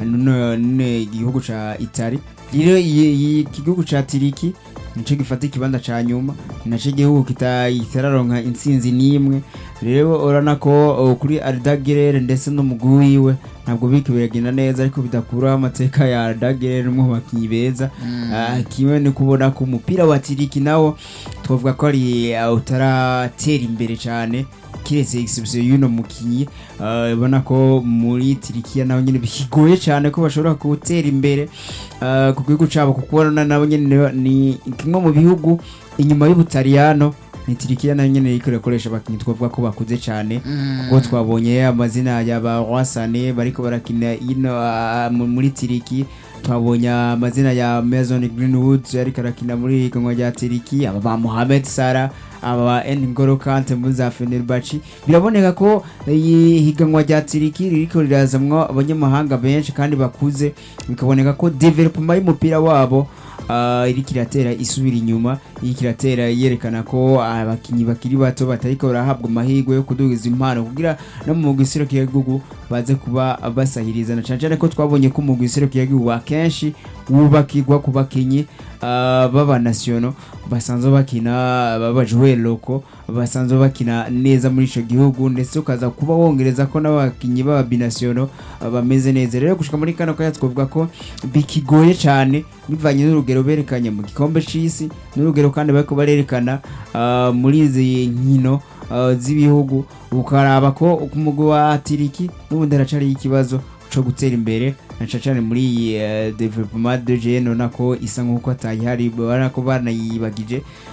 n- n- igihugu ca Italy rero iyi- iyi- iki gihugu ca tiriki nico gifata ikibanza ca nyuma ni naco igihugu kita- kitararonka intsinzi n'imwe rero urabona ko uh, kuri Ardagirere ndetse n'umugwi wiwe ntabwo biriko biragenda neza ariko bidakuraho amateka ya Ardagirere umwe mu bakinyi beza Ah, kimwe ni kubona ko umupira wa tiriki nawo twavuga ko ari uh, utaratera imbere cyane kiretse exception y'uno mukinyi uh, ubona ko muri tirikiya naho nyine bikigoye cyane ko bashobora gutera imbere uh, ku gihugu cabo kuko urabona nabo nyine ni kimwe mu bihugu inyuma y'ubutaliyano ni tirikiya nayo nyine iriko irakoresha abakinyi twavuga ko bakuze cyane kuko twabonye amazina ya ba Rwasane bariko barakina ino ah, mu- muri tiriki twabonye amazina ya Mason Greenwood ariko arakina muri higanwa rya tiriki aba ba Mohamed Salah aba ba N'Golo Kante muri za Fenerbahce biraboneka ko iyi higanwa rya tiriki ririko rirazamwo abanyamahanga benshi kandi bakuze bikaboneka ko development y'umupira wabo uh, iriko iratera isubira inyuma iriko iratera yerekana ko abakinyi bakiri bato batariko barahabwa amahirwe yo kudugiza impano kugira no mu mugwi serukiragihugu baze kuba basahiriza na cane cane ko twabonye ko umugwi serukiragihugu akenshi wubakirwa ku bakinyi uh, baba nasiono basanzwe bakina babajwe loko basanzwe bakina neza muri ico gihugu ndetse ukaza kuba wongereza ko n'abakinyi baba binasiono uh, bameze neza rero gushika muri kano kanya twavuga ko bikigoye cyane bivanye n'urugero berekanye mu gikombe c'isi n'urugero kandi bariko barerekana uh, muri izi nkino uh, z'ibihugu ukaraba ko ku mugwi wa tiriki n'ubundi haracariho ikibazo co gutera imbere na cane cane muri iyi uh, development de jeune ubona ko isa nk'uko atayihari ubona ko banayibagije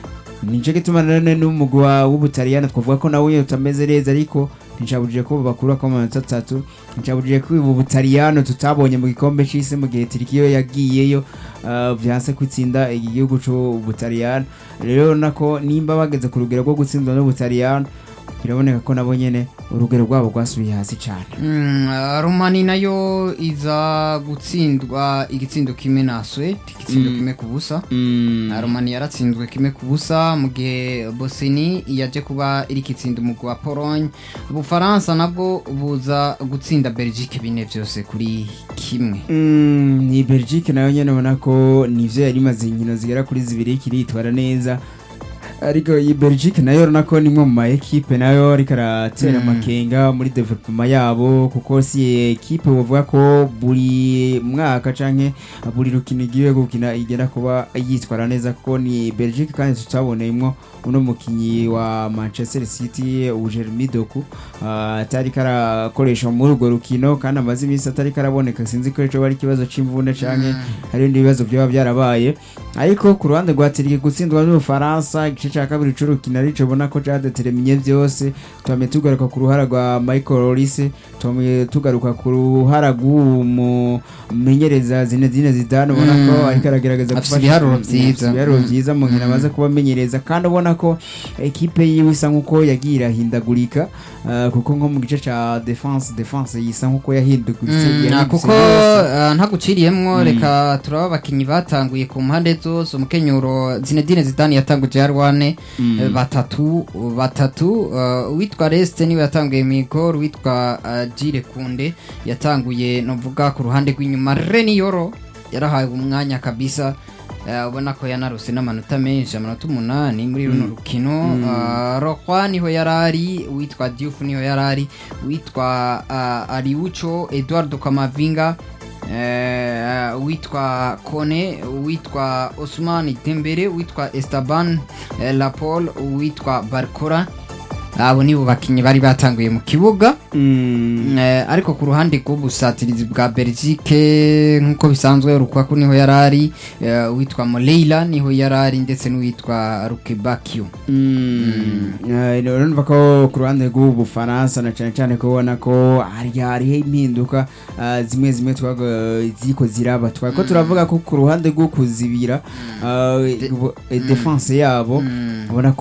nico gituma none n'umugwi wa- w'ubutaliyani twavuga ko nawe utameze neza ariko nticabujije ko bakura ko amanota atatu nticabujije ko ubu butaliyano tutabonye mu gikombe c'isi mu gihe tirikiyo yagiyeyo uh, vyanse kwitsinda iki gihugu c'ubutaliyano rero nako nimba bageze ku rugero rwo gutsindwa n'ubutaliyano biraboneka ko nabo nyene urugero rwabo rwasubiye hasi cane Mm, uh, romani nayo iza gutsindwa igitsindo kimwe na swede igitsindo Mm. kimwe ku busa Uh, romani yaratsinzwe kimwe ku busa mu gihe bosini yaje kuba iri kitsinda umugwi wa pologne ubufaransa nabwo buza gutsinda belgique bine vyose kuri kimwe Mm, ni belgique nayo nyene ubona ko nivyo yari imaze inkino zigera kuri zibiri kiritwara neza ariko iyi belgique nayo urabona ko nimwe mu ma ekipe nayo ariko aratera Mm. amakenga muri development yabo kuko si ekipe bavuga ko buri mwaka canke buri rukino igiye gukina igenda kuba yitwara neza kuko ni belgique kandi tutaboneyemwo uno mukinyi wa manchester city ujeremi doku ah, atari karakoresha muri urwo rukino kandi amaze iminsi atari karaboneka sinzi ko ico bari ikibazo c'imvune canke hari ibindi bibazo byaba byarabaye ariko ku ruhande rwa Tiriki gutsindwa n'Ubufaransa igice cya kabiri c'urukino arico ubona ko cadeterminye vyose twamye tugaruka ku ruhara rwa Michael Olise twamye tugaruka ku ruhara rw'uwo mumenyereza Zinedine Zidane ubona ko Mm. ariko aragerageza Afise gufasha- ibiharuro Afise vyiza. ibiharuro Mm. vyiza mu nkino Mm. amaze kubamenyereza kandi ubona ko ekipe yiwe isa nkuko yagiye irahindagurika ah, kuko nko mu gice ca defense defense yisa nkuko yahinduguritse Mm, yahindutse kuko yose. uh, ntaguciriyemwo Mm. reka turaba abakinyi batanguye ku mpande zose umukenyuro Zinedine Zidane yatanguje yarwane Mm. eh, batatu batatu uh, uwitwa Reste niwe yatanguye Migor uwitwa uh, Jire Kunde yatanguye novuga ku ruhande rw'inyuma Reni Yoro yarahawe umwanya kabisa eh, ubona ko yanarose n'amanota menshi amanota umunani muri runo rukino uh, Rokwa niho yarari uwitwa Diouf niho yarari uwitwa uh, Ariucho Eduardo Kamavinga eh, uwitwa Kone uwitwa Osman Dembele uwitwa Esteban eh, Lapol uwitwa Barkora abo nibo bakinyi bari batanguye mu kibuga Mm. Eh, ariko ku ruhande rw'ubusatirizi bwa Belgique nk'uko bisanzwe Rukaku niho yarari eh, uwitwa Moleila niho yarari ndetse n'uwitwa Rukebakio urumva ko ku ruhande rw'ubufaransa na cyane cyane ko ubona ko hari hariho impinduka ah, zimwe zimwe twaga ziko ziraba twari ko turavuga ko ku ruhande rwo kuzibira ah, ubu- eh, defense yabo ubona ko